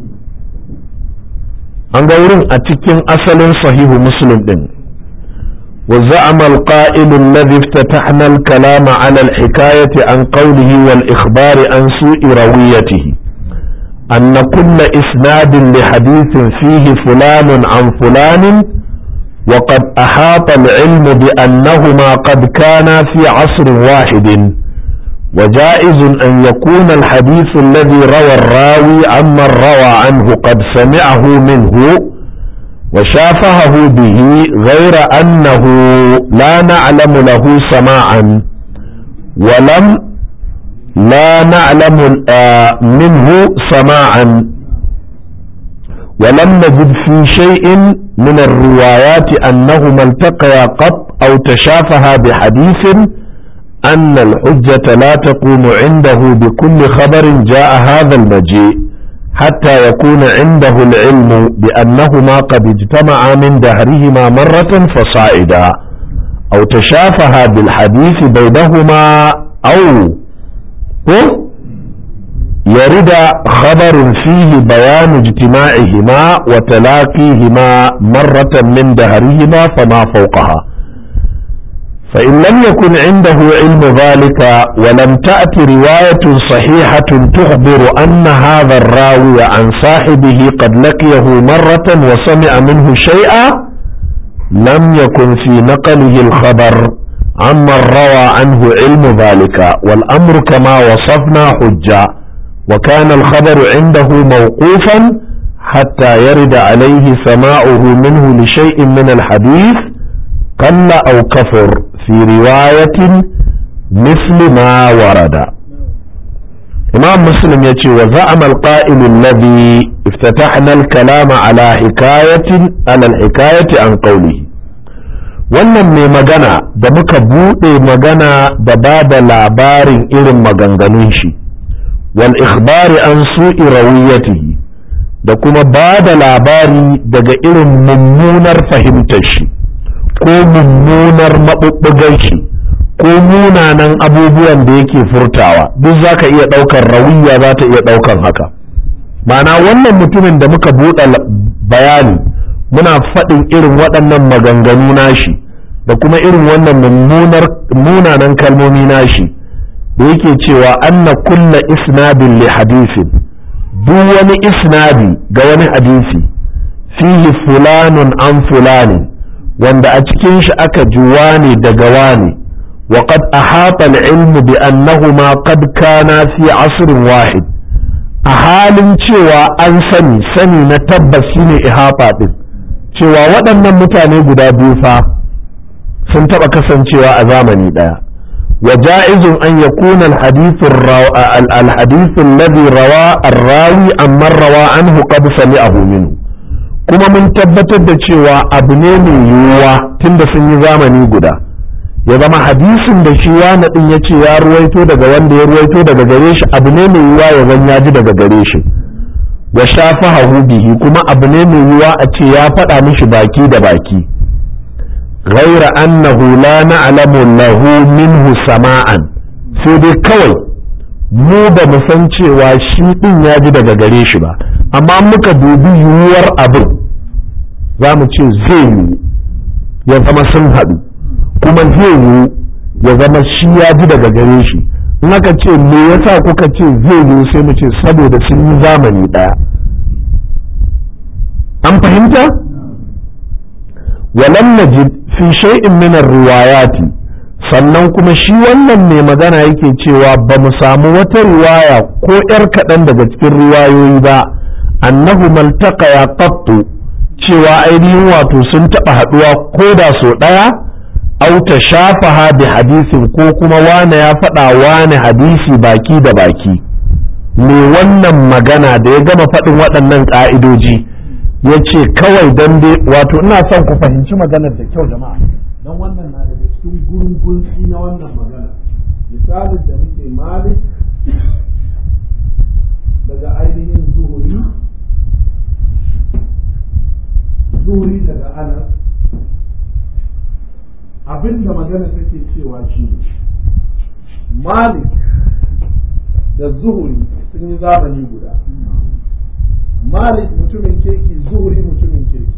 an ga wurin a cikin asalin sahihu muslim din وزعم القائل الذي افتتحنا الكلام على الحكاية عن قوله والإخبار عن سوء رويته أن كل إسناد لحديث فيه فلان عن فلان وقد أحاط العلم بأنهما قد كانا في عصر واحد وجائز أن يكون الحديث الذي روى الراوي عمن روى عنه قد سمعه منه وشافهه به غير أنه لا نعلم له سماعا ولم لا نعلم منه سماعا ولم نجد في شيء من الروايات أنهما التقيا قط أو تشافها بحديث أن الحجة لا تقوم عنده بكل خبر جاء هذا المجيء حتى يكون عنده العلم بأنهما قد اجتمعا من دهرهما مرة فصاعدا أو تشافها بالحديث بينهما أو يرد خبر فيه بيان اجتماعهما وتلاقيهما مرة من دهرهما فما فوقها فإن لم يكن عنده علم ذلك ولم تأت رواية صحيحة تخبر أن هذا الراوي عن صاحبه قد لقيه مرة وسمع منه شيئا لم يكن في نقله الخبر عمن روى عنه علم ذلك والأمر كما وصفنا حجة وكان الخبر عنده موقوفا حتى يرد عليه سماعه منه لشيء من الحديث قل أو كفر في رواية مثل ما ورد imam muslim ya ce wa za'ama al-qa'il alladhi iftatahna al-kalama ala hikayatin ala al-hikayati an qawlihi wannan mai magana da muka buɗe magana da ba da labarin irin maganganun shi wal ikhbari an su'i rawiyatihi da kuma ba da labari daga irin mummunar fahimtar shi ko mummunar maɓuɓɓugar shi ko munanan abubuwan da yake furtawa duk za ka iya ɗaukar rawiya za ta iya ɗaukar haka ma'ana wannan mutumin da muka buɗe bayani muna faɗin irin waɗannan maganganu nashi da kuma irin wannan mummunar munanan kalmomi nashi da yake cewa anna kulla isnadin li hadisin duk wani isnadi ga wani hadisi fihi fulanun an fulani wanda a cikin shi aka ji wane daga wane wa qad ahata al-ilmu bi annahuma qad kana fi asrin wahid a halin cewa an sani sani na tabbas shine ihata din cewa waɗannan mutane guda biyu fa sun taɓa kasancewa a zamani ɗaya wa ja'izun an yakuna al-hadith al-hadith alladhi rawa ar-rawi amma rawa anhu qad sami'ahu minhu kuma mun tabbatar da cewa abu ne mai yiwuwa tunda sun yi zamani guda ya zama hadisin da shi wani din ya ce ya ruwaito daga wanda ya ruwaito daga gare shi abu ne mai yiwuwa ya zan ya ji daga gare shi wa shafahahu bihi kuma abu ne mai yiwuwa a ce ya faɗa mishi baki da baki غير أنه لا نعلم له منه سماعا sai dai kawai mu ba mu san cewa shi ɗin ya ji daga gare shi ba amma muka dubi yiwuwar abin za mu ce zai yiwu ya zama sun haɗu kuma zai yiwu ya zama shi ya ji daga gare shi in aka ce me yasa kuka ce zai yiwu sai mu ce saboda sun yi zamani ɗaya an fahimta walam najid fi shay'in min riwayati sannan kuma shi wannan mai magana yake cewa ba mu samu wata riwaya ko yar kaɗan daga cikin riwayoyi ba annahu maltaka ya qattu cewa ainihin wato sun taɓa haɗuwa ko da so ɗaya au ta shafaha bi hadisin ko kuma wane ya faɗa wane hadisi baki da baki me wannan magana da ya gama faɗin waɗannan ƙa'idoji ya ce kawai don dai wato ina son ku fahimci maganar da kyau jama'a don wannan na daga cikin gurgunci na wannan magana misalin da muke malik daga ainihin zuhuri zuhuri daga anas abinda magana take cewa shi ne malik da zuhuri sun yi zamani guda malik mutumin kirki zuhuri mutumin kirki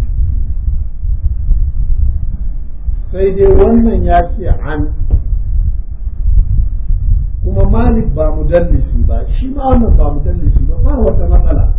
sai dai wannan ya ce an kuma malik ba mudallisi ba shi ma wannan ba mudallisi ba ba wata matsala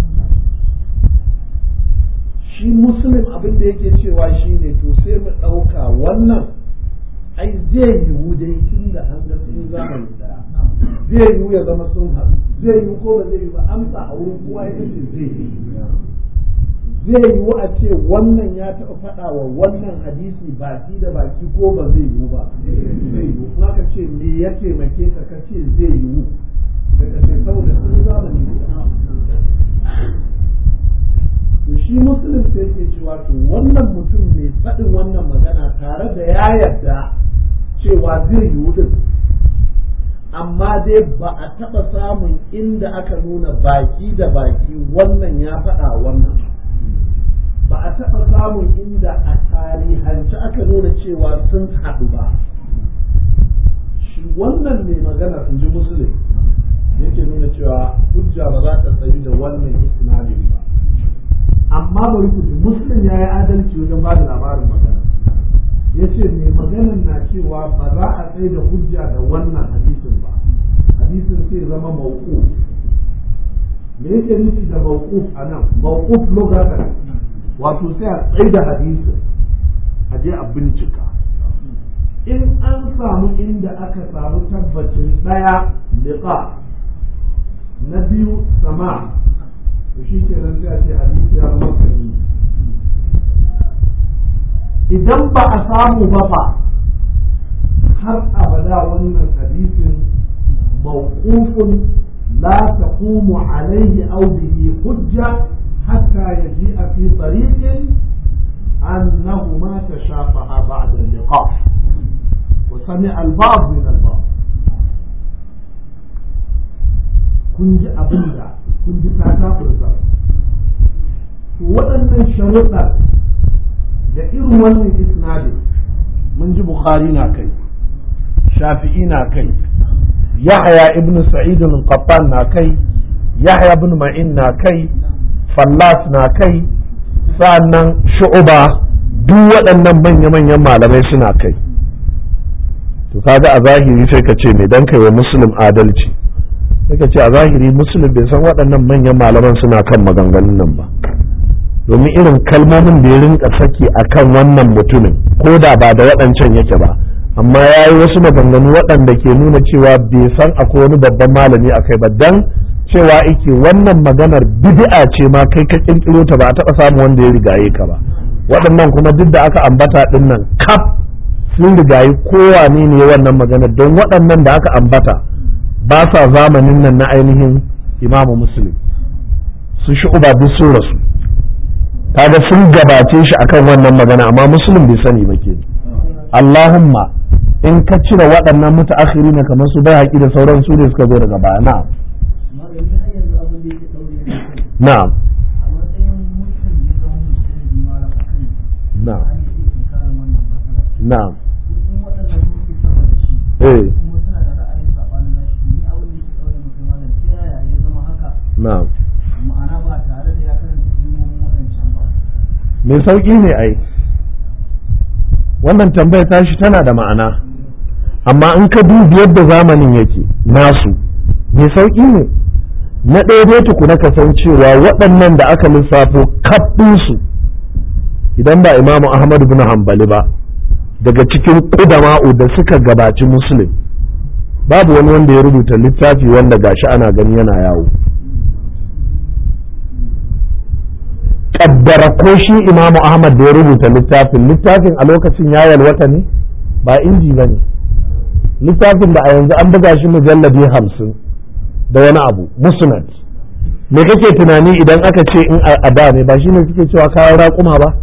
shi musulun abin da yake cewa shi ne to sai mu ɗauka wannan ai zai yiwu dai tun da an ga sun zamani daya zai yiwu ya zama sun haɗu zai yiwu ko ba zai yiwu ba amsa a wurin kowa ya ce zai yiwu zai yiwu a ce wannan ya taɓa faɗa wa wannan hadisi baki da baki ko ba zai yiwu ba zai yiwu kuma ka ce me ya taimake ka ka ce zai yiwu da ka ce saboda sun zamani to shi musulun sai ke cewa to wannan mutum mai faɗin wannan magana tare da ya yarda cewa zai yiwu din amma dai ba a taɓa samun inda aka nuna baki da baki wannan ya faɗa wannan ba a taɓa samun inda a tarihance aka nuna cewa sun haɗu ba shi wannan mai magana in ji musulun yake nuna cewa hujja ba za ta tsayi da wannan isnadin ba amma bari ku ji muslim ya yi adalci wajen ba da labarin magana ya ce mai maganan na cewa ba za a tsaye da hujja da wannan hadisin ba hadisin sai zama mauquf me yake nufi da mauquf a nan mauquf lugatan wato sai a tsaye da hadisin a je a bincika in an samu inda aka samu tabbacin ɗaya liqa na biyu sama to shi ke nan sai a ce hadisi ya zama sahihi idan ba a samu ba fa har abada wannan hadisin mawqufun لا تقوم عليه أو به حجة حتى يجيء في طريق أنهما تشافها بعد اللقاء وسمع البعض من البعض kun ji abin da kun ji kata furza to waɗannan sharuɗa da irin wannan isnadin mun ji bukhari na kai shafi'i na kai yahya ibn sa'id al-qattan na kai yahya ibn ma'in na kai fallas na kai sa'annan shu'uba duk waɗannan manya-manyan malamai suna kai to kaga a zahiri sai ka ce me dan kai wa muslim adalci sai ka ce a zahiri muslim bai san waɗannan manyan malaman suna kan maganganun nan ba domin irin kalmomin da ya rinka saki akan wannan mutumin ko da ba da waɗancan yake ba amma ya yi wasu maganganu waɗanda ke nuna cewa bai san akwai wani babban malami a kai ba dan cewa ike wannan maganar bid'a ce ma kai ka kirkiro ta ba a taɓa samu wanda ya rigaye ka ba waɗannan kuma duk da aka ambata ɗin nan kaf sun rigayi kowane ne wannan maganar don waɗannan da aka ambata ba sa zamanin nan na ainihin imamu muslim su shu'uba duk sun rasu kaga sun gabace shi akan wannan magana amma muslim bai sani ba ke Allahumma in ka cire waɗannan mutaakhiri na kamar su bai haƙi da sauran su ne suka zo daga baya na'am na'am na'am na'am eh na'am ma'ana ba tare da ya karanta ilmomin waɗancan ba mai sauƙi ne ai wannan tambayar tashi tana da ma'ana amma in ka dubi yadda zamanin yake nasu mai sauƙi ne na ɗaya dai tukuna kasancewa waɗannan da aka lissafo kaɗinsu idan ba imamu ahmad bin hambali ba daga cikin ƙudama'u da suka gabaci muslim babu wani wanda ya rubuta littafi wanda gashi ana gani yana yawo kaddara ko shi imamu ahmad da ya rubuta littafin littafin a lokacin ya yalwata ne ba inji ba ne littafin da a yanzu an buga shi mujalladi hamsin da wani abu musnad me kake tunani idan aka ce in a da ne ba shine suke cewa kayan raƙuma ba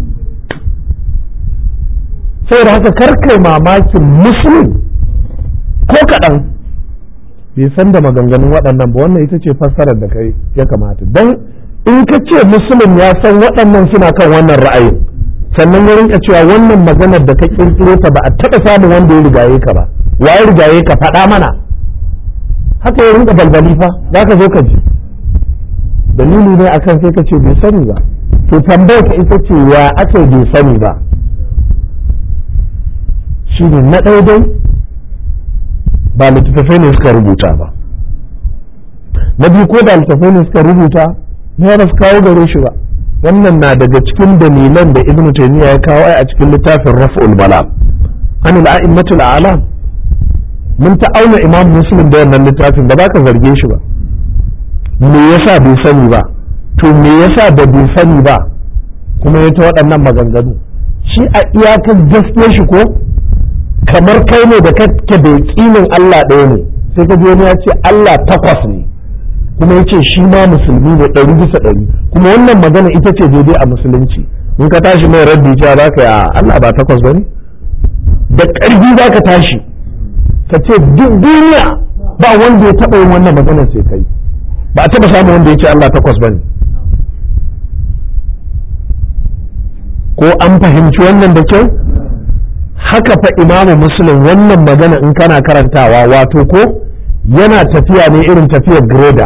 saboda haka karkai mamakin muslim ko kaɗan bai san da maganganun waɗannan ba wannan ita ce fassarar da kai ya kamata don in ka ce musulun ya san waɗannan suna kan wannan ra'ayin sannan ya rinka cewa wannan maganar da ka kirkiro ta ba a taɓa samun wanda ya rigaye ka ba wa ya rigaye ka faɗa mana haka ya rinka balbali fa za ka zo ka ji dalili ne akan sai ka ce bai sani ba to tambayar ka ita ce ya ake bai sani ba shi ne na ɗaya dai ba littattafai ne suka rubuta ba na biyu ko da littattafai ne suka rubuta ya ba su kawo gare shi ba wannan na daga cikin dalilan da ibnu taymiya ya kawo a cikin littafin raf'ul malam an al-a'immatul a'lam mun ta auna imam muslim da wannan littafin ba za ka zarge shi ba me yasa bai sani ba to me yasa da bai sani ba kuma ya ta waɗannan maganganu shi a iyakar gaskiyar shi ko kamar kai ne da kake da yakinin Allah ɗaya ne sai ka wani ya ce Allah takwas ne kuma ya ce shi ma musulmi ne ɗari bisa ɗari kuma wannan magana ita ce daidai a musulunci in ka tashi mai rabbi cewa za ka yi a Allah ba takwas ba ne da ƙarfi za ka tashi ka ce duk duniya ba wanda ya taɓa yin wannan magana sai kai ba a taɓa samun wanda ya ce Allah takwas ba ne ko an fahimci wannan da kyau haka fa imamu muslim wannan magana in kana karantawa wato ko yana tafiya ne irin tafiyar greda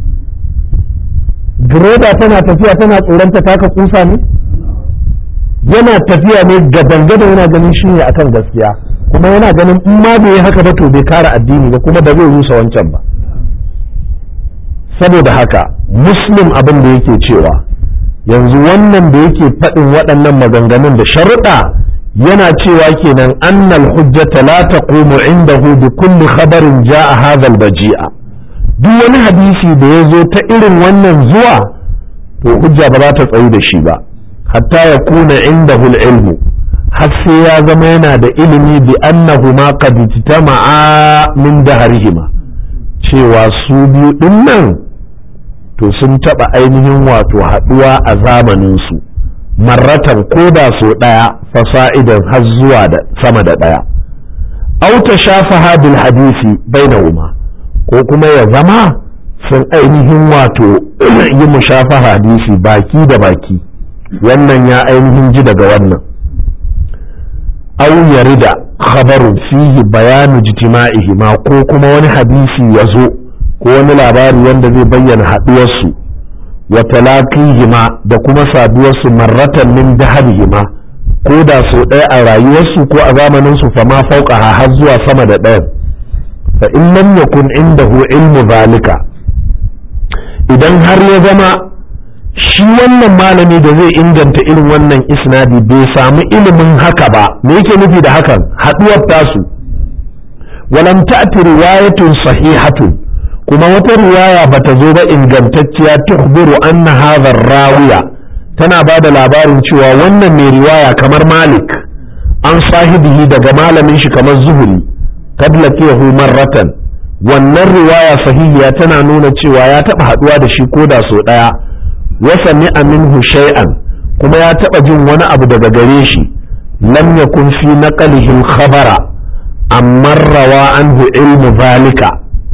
greda tana tafiya tana tsoron ta taka kusa ne yana tafiya ne gaban-gaban yana ganin shi ne akan gaskiya kuma yana ganin in ma bai haka ba to bai kara addini ba kuma ba zai rusa wancan ba saboda haka muslim abin da yake cewa yanzu wannan da yake faɗin waɗannan maganganun da sharuɗa yana cewa kenan annal hujjata la taqumu indahu bi kulli khabarin jaa hadha al baji'a duk wani hadisi da ya zo ta irin wannan zuwa to hujja ba za ta tsayu da shi ba hatta ya kuna indahu al ilmu har sai ya zama yana da ilimi bi annahuma qad ijtama'a min dahrihima cewa su biyu ɗin nan to sun taɓa ainihin wato haɗuwa a zamaninsu marratan ko da so ɗaya fasa'idan har zuwa da sama da ɗaya auta shafa bil hadisi bainahuma ko kuma ya zama sun ainihin wato yi mushafa hadisi baki da baki wannan ya ainihin ji daga wannan au yarida khabarun fihi bayanu jitima'ihi ma ko kuma wani hadisi ya zo ko wani labari wanda zai bayyana haɗuwarsu wa talaqihima da kuma saduwarsu marratan min dahabihima ko da so ɗaya a rayuwarsu ko a zamanin su fama fauka har zuwa sama da ɗayan fa in lam yakun indahu ilmu zalika idan har ya zama shi wannan malami da zai inganta irin wannan isnadi bai samu ilimin haka ba me yake nufi da hakan haɗuwar tasu walam ta'ti riwayatun sahihatun kuma wata riwaya bata zo ba ingantacciya tukhbiru anna hadha rawiya tana ba da labarin cewa wannan mai riwaya kamar malik an sahibihi daga malamin shi kamar zuhuri kad laqiyahu marratan wannan riwaya sahihiya tana nuna cewa ya taba haduwa da shi koda so daya wa sami'a minhu shay'an kuma ya taba jin wani abu daga gare shi lam yakun fi naqlihi al-khabara amma rawa anhu ilmu zalika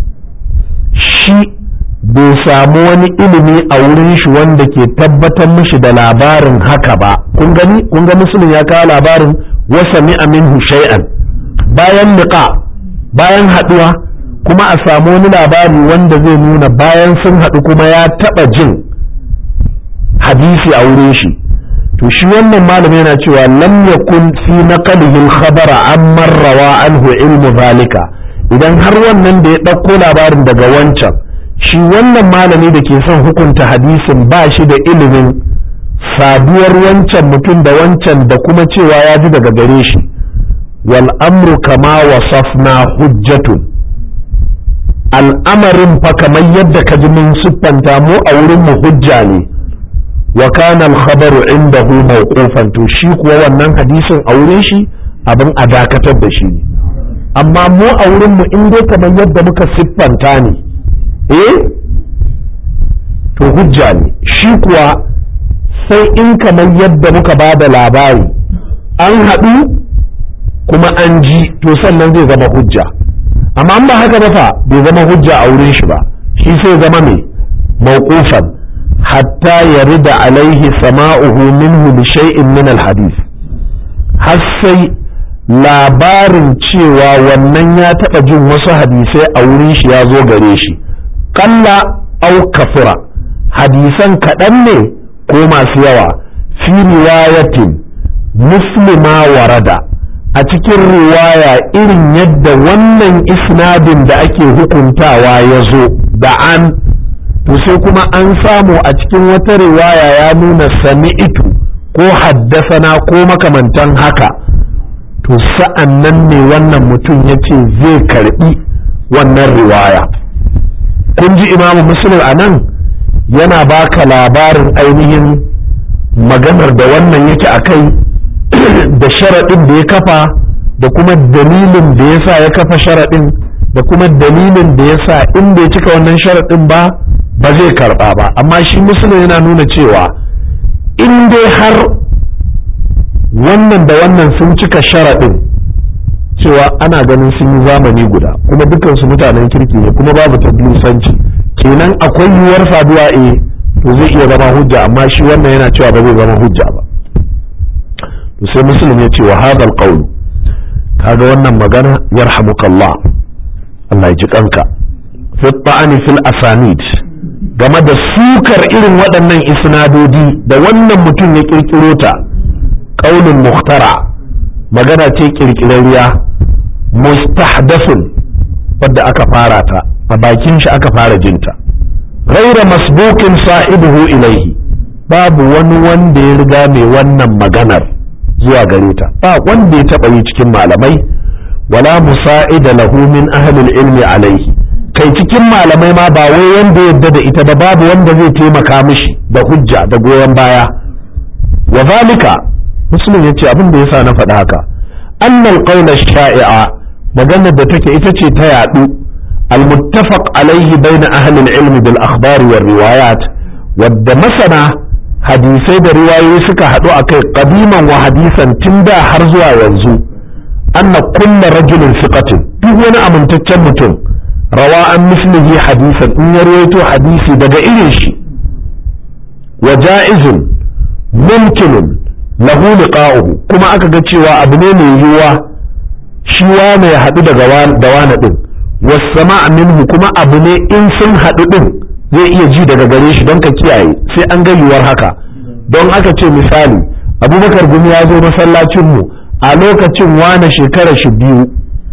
shi bai samu wani ilimi a wurin shi wanda ke tabbatar mishi da labarin haka ba kun gani kun ga musulun ya kawo labarin wa sami'a minhu shay'an bayan liqa bayan haduwa kuma a samu wani labari wanda zai nuna bayan sun haɗu kuma ya taɓa jin hadisi a wurin shi to shi wannan malami yana cewa lam yakun fi naqlihi al-khabara amma rawa anhu ilmu zalika idan har wannan da ya ɗauko labarin daga wancan shi wannan malami da ke son hukunta hadisin ba shi da ilimin saduwar wancan mutum da wancan da kuma cewa ya ji daga gare shi wal amru kama wasafna hujjatun al'amarin fa kamar yadda ka ji mun siffanta mu a wurin mu hujja ne wa kana al-khabaru indahu mawqufan to shi kuwa wannan hadisin a wurin shi abin a dakatar da shi ne amma mu a wurin mu in dai kamar yadda muka siffanta ne eh to hujja ne shi kuwa sai in kamar yadda muka ba da labari an haɗu kuma an ji to sannan zai zama hujja amma an ba haka ba fa bai zama hujja a wurin shi ba shi sai zama mai mawqufan hatta yarida alaihi sama'uhu minhu bi shay'in min alhadith har sai labarin cewa wannan ya taɓa jin wasu hadisai a wurin shi ya zo gare shi kalla au kafura hadisan kaɗan ne ko masu yawa fi riwayatin muslima warada a cikin riwaya irin yadda wannan isnadin da ake hukuntawa ya zo da an to sai kuma an samu a cikin wata riwaya ya nuna sami'itu ko haddasana ko makamantan haka to sa'an nan ne wannan mutum ya ce zai karbi wannan riwaya kun ji imamu muslim a nan yana baka labarin ainihin maganar da wannan yake a kai da sharaɗin da ya kafa da kuma dalilin da ya sa ya kafa sharaɗin da kuma dalilin da ya sa in bai cika wannan sharaɗin ba ba zai karɓa ba amma shi musulun yana nuna cewa in dai har wannan da wannan sun cika sharaɗin cewa ana ganin sun yi zamani guda kuma dukansu mutanen kirki ne kuma babu tablisanci kenan akwai yiwuwar saduwa eh to zai iya zama hujja amma shi wannan yana cewa ba zai zama hujja ba to sai muslim ya ce wa hadal qawl kaga wannan magana yarhamukallah Allah ya ji kanka fi ta'ani fil asanid game da sukar irin waɗannan isnadodi da wannan mutum ya kirkiro ta qaulun muhtara magana ce kirkirariya mustahdathun wadda aka fara ta a bakin shi aka fara jinta ghaira masbukin sahibuhu ilaihi babu wani wanda ya riga mai wannan maganar zuwa gare ta ba wanda ya taɓa yi cikin malamai wala musa'ida lahu min ahlil ilmi alaihi kai cikin malamai ma ba wai wanda yadda da ita ba babu wanda zai taimaka mishi da hujja da goyon baya wa zalika muslim yace abin da yasa na faɗi haka annal qawla sha'i'a maganar da take ita ce ta yadu المتفق عليه بين أهل العلم بالأخبار والروايات wadda masana hadisai da riwayoyi suka haɗu a kai ƙadiman wa hadisan tun da har zuwa yanzu anna kulla rajulin siqatin duk wani amintaccen mutum rawa an mislihi hadisan in ya rawaito hadisi daga irin shi wa ja'izun mumkinun lahu liqa'uhu kuma aka ga cewa abu ne mai yiwuwa shi wane ya haɗu daga da wane ɗin wasama minhu kuma abu ne in sun haɗu ɗin zai iya ji daga gare shi don ka kiyaye sai an ga yiwuwar haka don aka ce misali abubakar gumi ya zo masallacinmu a lokacin wane shekara shi biyu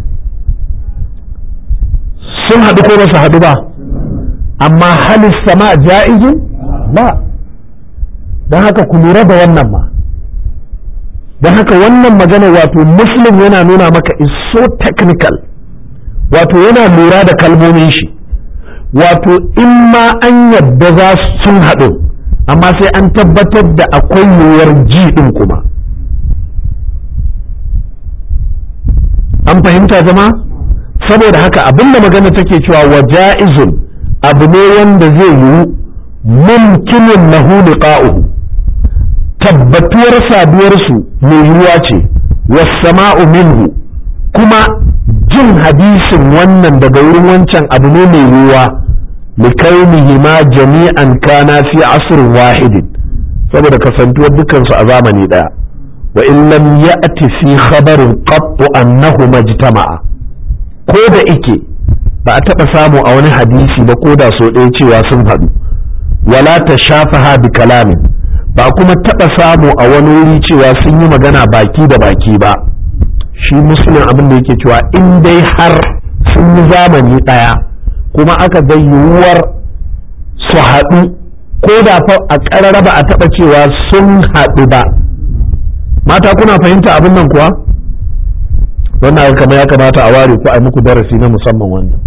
sun haɗu ko ba su haɗu ba amma halis sama ja'izun ba don haka ku lura da wannan ma don haka wannan magana wato muslim yana nuna maka is so technical wato yana lura da kalmomin shi wato in ma an yadda za sun haɗu amma sai an tabbatar da akwai yiwuwar ji ɗin kuma an fahimta zama saboda haka abinda magana take cewa wa ja'izun abu ne wanda zai yiwu mumkinin lahu liqa'uhu tabbatuwar saduwarsu mai yiwuwa ce wasama'u minhu kuma jin hadisin wannan daga wurin wancan abu ne mai yiwuwa likaunihi ma jami'an kana fi asrin wahidin saboda kasantuwar dukansu a zamani daya wa in lam ya'ti fi khabarin qattu annahu majtama'a ko da ike ba a taɓa samu a wani hadisi ba ko da so ɗaya cewa sun haɗu wala ta shafaha bi kalamin ba kuma taɓa samu a wani wuri cewa sun yi magana baki da baki ba shi musulun abin da yake cewa in dai har sun yi zamani ɗaya kuma aka ga yiwuwar su haɗu ko da fa a ƙarara ba a taɓa cewa sun haɗu ba mata kuna fahimta abin nan kuwa wannan kama ya kamata a ware ku a muku darasi na musamman wannan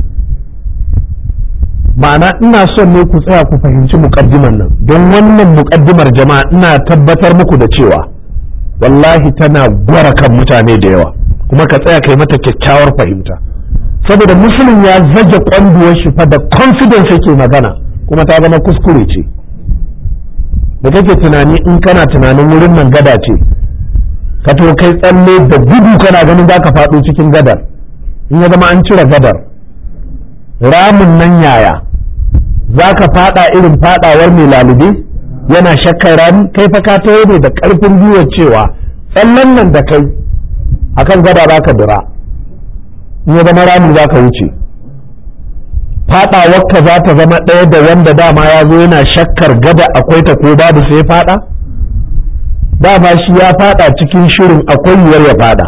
ma'ana ina son ne ku tsaya ku fahimci muƙaddiman nan don wannan muƙaddimar jama'a ina tabbatar muku da cewa wallahi tana gwara kan mutane da yawa kuma ka tsaya kai mata kyakkyawar fahimta saboda musulun ya zage kwanduwar shi fa da confidence yake magana kuma ta zama kuskure ce da kake tunani in kana tunanin wurin nan gada ce ka to kai tsalle da gudu kana ganin za ka faɗo cikin gadar in ya zama an cire gadar ramin nan yaya za ka faɗa irin faɗawar mai lalube yana shakkar rami kai fa ka tayo ne da ƙarfin gwiwar cewa tsallan nan da kai akan gada za ka dira in ya zama rami za ka wuce faɗawarka za ta zama ɗaya da wanda dama ya zo yana shakkar gada akwai ta ko babu sai faɗa dama shi ya faɗa cikin shirin akwai yiwuwar ya faɗa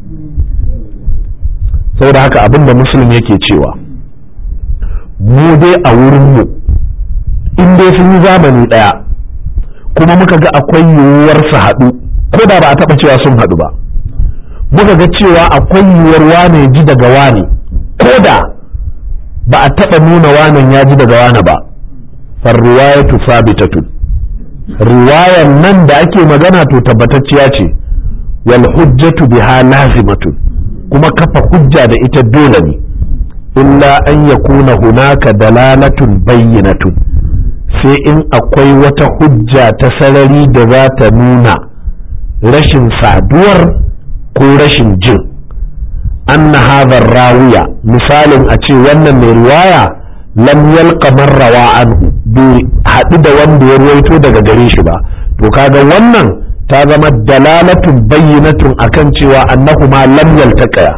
saboda haka abin da musulun yake cewa mu dai a wurinmu in dai sun yi zamani ɗaya kuma muka ga akwai yiwuwar su haɗu ko da ba a taɓa cewa sun haɗu ba muka ga cewa akwai yiwuwar wane ji daga wane ko da ba a taɓa nuna wanan ya ji daga wane ba farriwayatu sabitatun riwayar nan da ake magana to tabbatacciya ce wal hujjatu biha lazimatun kuma kafa hujja da ita dole ne illa an yakuna hunaka dalalatun bayyinatun sai in akwai wata hujja ta sarari da za ta nuna rashin saduwar ko rashin jin anna hadha rawiya misalin a ce wannan mai riwaya lam yalqa man rawa anhu bai haɗu da wanda ya ruwaito daga gare shi ba to kaga wannan ta zama dalalatun bayyinatun akan cewa annahuma lam yaltaqaya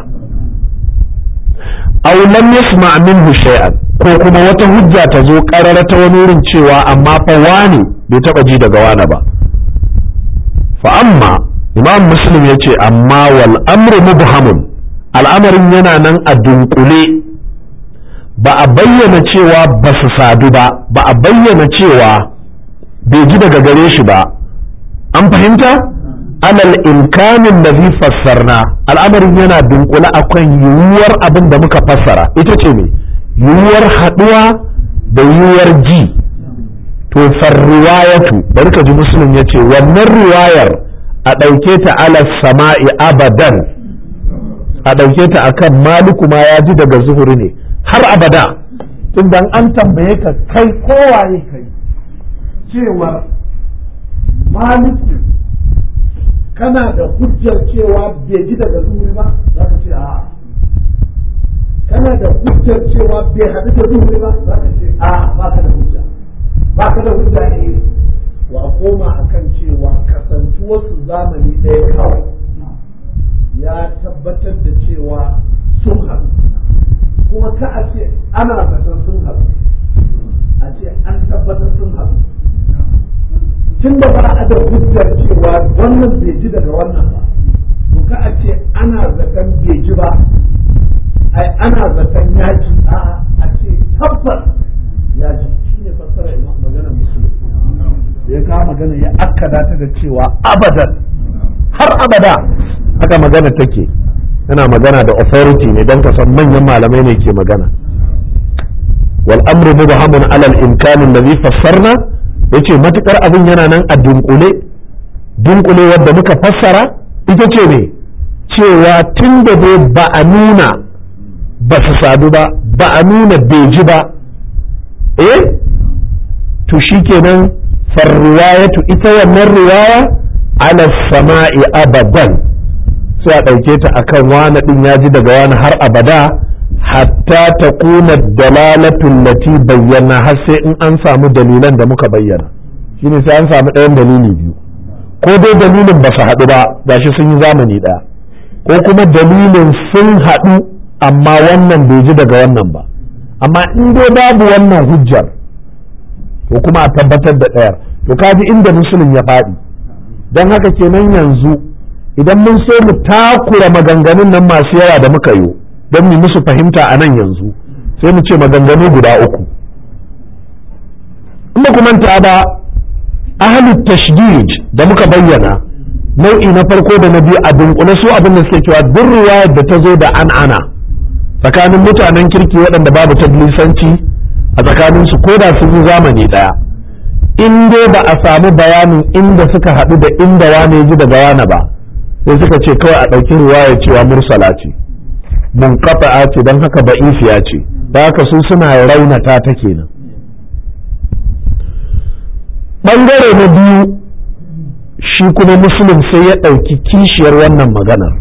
aw lam yasma minhu shay'an ko kuma wata hujja ta zo karara ta wani wurin cewa amma fa wani bai taba ji daga wani ba fa amma imam muslim ya ce amma wal amru mubhamun al'amarin yana nan a dunkule ba a bayyana cewa ba su sadu ba ba a bayyana cewa bai ji daga gare shi ba an fahimta alal imkanin da zai fassarna al'amarin yana dunkule akan yiwuwar abin da muka fassara ita ce ne yiwuwar haɗuwa da yiwuwar ji to farriwayatu bari ka ji musulun ya ce wannan riwayar a ɗauke ta ala sama'i abadan a ɗauke ta akan maliku ma ya ji daga zuhuri ne har abada tunda an tambaye ka kai kowaye kai cewar maliki kana da hujjar cewa bai ji daga zuhuri ba za ka ce a'a kana da hujjar cewa bai haɗu da zuhuri ba za ka ce a'a ba ka da hujja ba ka da hujja ne wa koma akan cewa kasantuwarsu zamani ɗaya kawai ya tabbatar da cewa sun haɗu kuma ka a ce ana zaton sun haɗu a ce an tabbatar sun haɗu tun da ba a da hujjar cewa wannan bai ji daga wannan ba to ka a ce ana zaton bai ji ba ai ana zaton ya ji a a ce tabbas ya ji shine fassara maganar musulmi ya kawo magana ya akkada ta da cewa abadan har abada haka magana take yana magana da authority ne don ka san manyan malamai ne ke magana wal amru mubhamun alal imkan alladhi fassarna yace matukar abin yana nan a dunkule dunkule wanda muka fassara ita ce ne cewa tun da dai ba a nuna ba su sadu ba ba a nuna bai ji ba eh to shikenan farriwayatu ita wannan riwaya ala sama'i abadan sai a ɗauke ta akan wani ɗin ya ji daga wani har abada hatta ta kuna dalalatun lati bayyana har sai in an samu dalilan da muka bayyana shine sai an samu ɗayan dalili biyu ko dai dalilin ba su haɗu ba gashi sun yi zamani ɗaya ko kuma dalilin sun haɗu amma wannan bai ji daga wannan ba amma in dai babu wannan hujjar to kuma a tabbatar da ɗayar to kaji inda musulun ya faɗi don haka kenan yanzu idan mun so mu takura maganganun nan masu yawa da muka yi don mu musu fahimta a nan yanzu sai mu ce maganganu guda uku in ba manta ba ahalut tashdid da muka bayyana nau'i na farko da na biyu a dunkule su abin da suke cewa duk riwayar da ta zo da an'ana tsakanin mutanen kirki waɗanda babu tablisanci a tsakaninsu ko da sun yi zamani ɗaya in dai ba a samu bayanin inda suka haɗu da inda wane ji daga wane ba sai suka ce kawai a ɗauki riwaya cewa mursala ce munqata'a ce don haka ba'ifiya ce da haka su suna raunata ta kenan ɓangare na biyu shi kuma musulun sai ya ɗauki kishiyar wannan maganar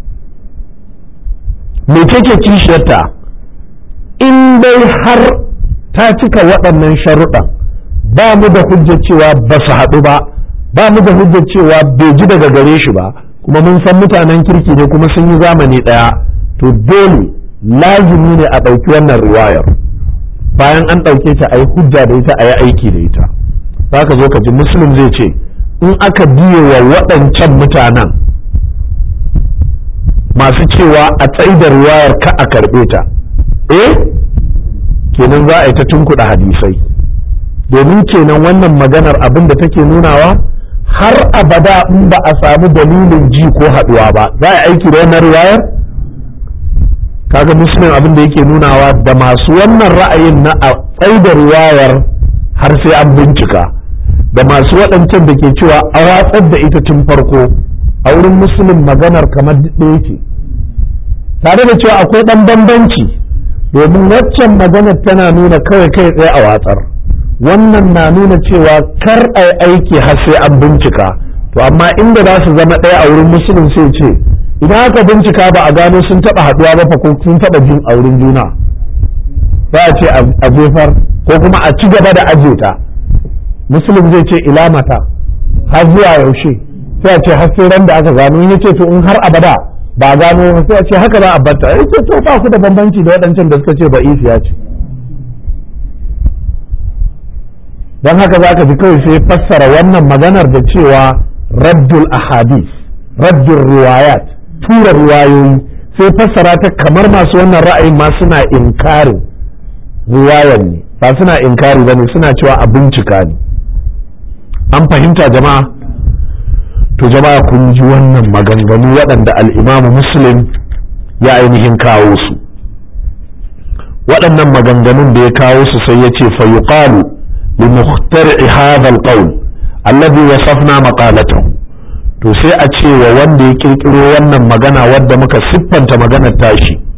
me take kishiyarta in dai har ta cika waɗannan sharuɗan ba mu da hujjar cewa ba su haɗu ba ba mu da hujjar cewa bai ji daga gare shi ba kuma mun san mutanen kirki ne kuma sun yi zamani ɗaya to dole lazimi ne a ɗauki wannan riwayar bayan an ɗauke ta a yi hujja da ita a yi aiki da ita za ka zo ka ji muslim zai ce in aka biye wa waɗancan mutanen masu cewa a tsaida riwayar ka a karɓe ta eh kenan za a yi ta tunkuɗa hadisai domin kenan wannan maganar abin da take nunawa har abada in ba a samu dalilin ji ko haɗuwa ba za a aiki da wannan riwayar kaga muslim abin da yake nunawa da masu wannan ra'ayin na a tsaida riwayar har sai an bincika da masu waɗancan da ke cewa a watsar da ita tun farko a wurin musulun maganar kamar ɗaya ce tare da cewa akwai ɗan bambanci domin waccan maganar tana nuna kawai kai tsaye a watsar wannan na nuna cewa kar a yi aiki har sai an bincika to amma inda za su zama ɗaya a wurin musulun sai ce idan aka bincika ba a gano sun taɓa haɗuwa ba fa ko sun taɓa jin a wurin juna za a ce a jefar ko kuma a ci gaba da aje ta musulun zai ce ila mata har zuwa yaushe sai a ce har sai ran da aka gano ya ce to in har abada ba gano sai a ce haka za a batta ya ce to ba ku da bambanci da waɗancan da suka ce ba isiya ce don haka za ka ji kawai sai fassara wannan maganar da cewa raddul ahadis raddul riwayat tura riwayoyi sai fassara ta kamar masu wannan ra'ayin ma suna inkarin riwayar ne ba suna inkari ba ne suna cewa a bincika ne an fahimta jama'a to jama'a kun ji wannan maganganu waɗanda al'imamu muslim ya ainihin kawo su waɗannan maganganun da ya kawo su sai ya ce fa yuqalu li muhtari'i hadha al-qawl alladhi wasafna maqalatahu to sai a ce wa wanda ya kirkiro wannan magana wadda muka siffanta maganar tashi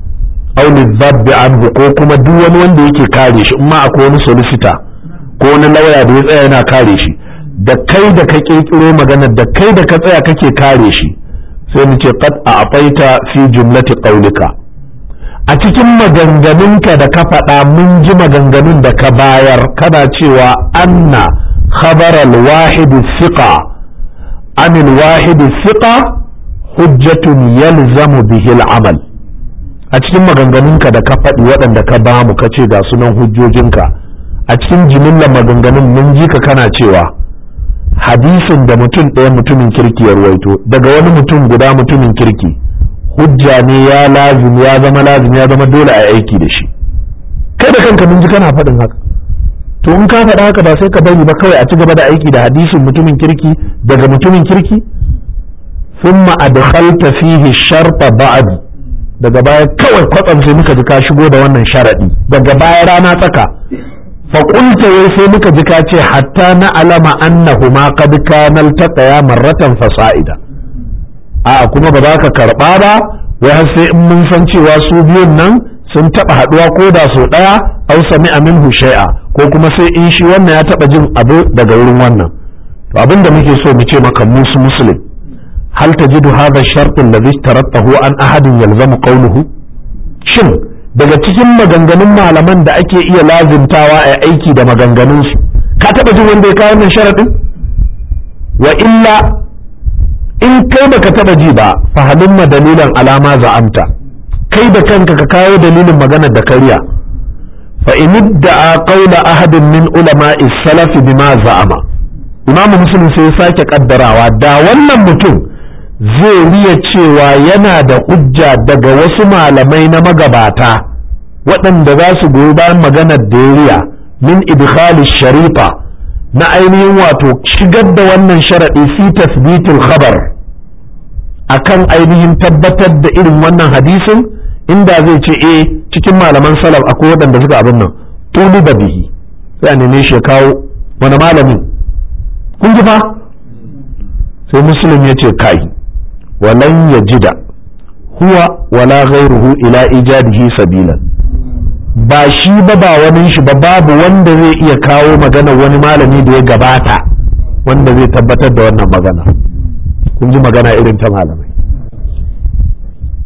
aw lidhabbi anhu ko kuma duk wani wanda yake kare shi in ma akwai wani solicitor ko wani lauya da ya tsaya yana kare shi da kai da ka kirkiro magana da kai da ka tsaya kake kare shi sai mu ce qad a'taita fi jumlati qawlika a cikin maganganunka da ka faɗa mun ji maganganun da ka bayar kana cewa anna khabar al-wahid thiqa an al-wahid thiqa hujjatun yalzamu bihi al-amal a cikin maganganunka da ka faɗi waɗanda ka bamu ka ce ga sunan hujjojinka a cikin jimillar maganganun mun ji ka kana cewa hadisin da mutum ɗaya mutumin kirki ya ruwaito daga wani mutum guda mutumin kirki hujja ne ya lazim ya zama lazim ya zama dole a aiki da shi kai da kanka mun ji kana faɗin haka to in ka faɗa haka ba sai ka bari ba kawai a ci gaba da aiki da hadisin mutumin kirki daga mutumin kirki thumma adkhalta fihi sharta ba'd daga baya kawai kwatsam sai muka ji ka shigo da wannan sharadi daga baya rana tsaka faƙulta wai sai muka ji ka ce hatta na alama annahuma qad kana altaqaya marratan fasa'ida a kuma ba za ka karɓa ba wai har sai in mun san cewa su biyun nan sun taɓa haɗuwa ko da sau ɗaya au sami minhu shay'a ko kuma sai in shi wannan ya taɓa jin abu daga wurin wannan to abin da muke so mu ce maka musu muslim hal tajidu hadha ash-shart alladhi tarattahu an ahadin yalzamu qawluhu shin daga cikin maganganun malaman da ake iya lazimtawa a aiki da maganganunsu ka taɓa jin wanda ya kawo wannan sharaɗin wa illa in kai baka taɓa ji ba fahalin ma dalilan alama za'amta kai da kanka ka kawo dalilin maganar da kariya fa in idda'a qawla ahadin min ulama'i salaf bima za'ama imamu muslim sai ya sake kaddarawa da wannan mutum zai riya cewa yana da hujja daga wasu malamai na magabata waɗanda za su goyi bayan maganar da ya riya min idkhali sharifa na ainihin wato shigar da wannan sharaɗi fi tasbitul khabar akan ainihin tabbatar da irin wannan hadisin inda zai ce eh cikin malaman salaf akwai waɗanda suka abin nan tulu da bihi sai a neme shi ya kawo wani malamin kun ji fa sai muslim ya ce kai walan yajida huwa wala ghairuhu ila ijadihi sabilan ba shi ba ba wani shi ba babu wanda zai iya kawo magana wani malami da ya gabata wanda zai tabbatar da wannan magana kun ji magana irin ta malam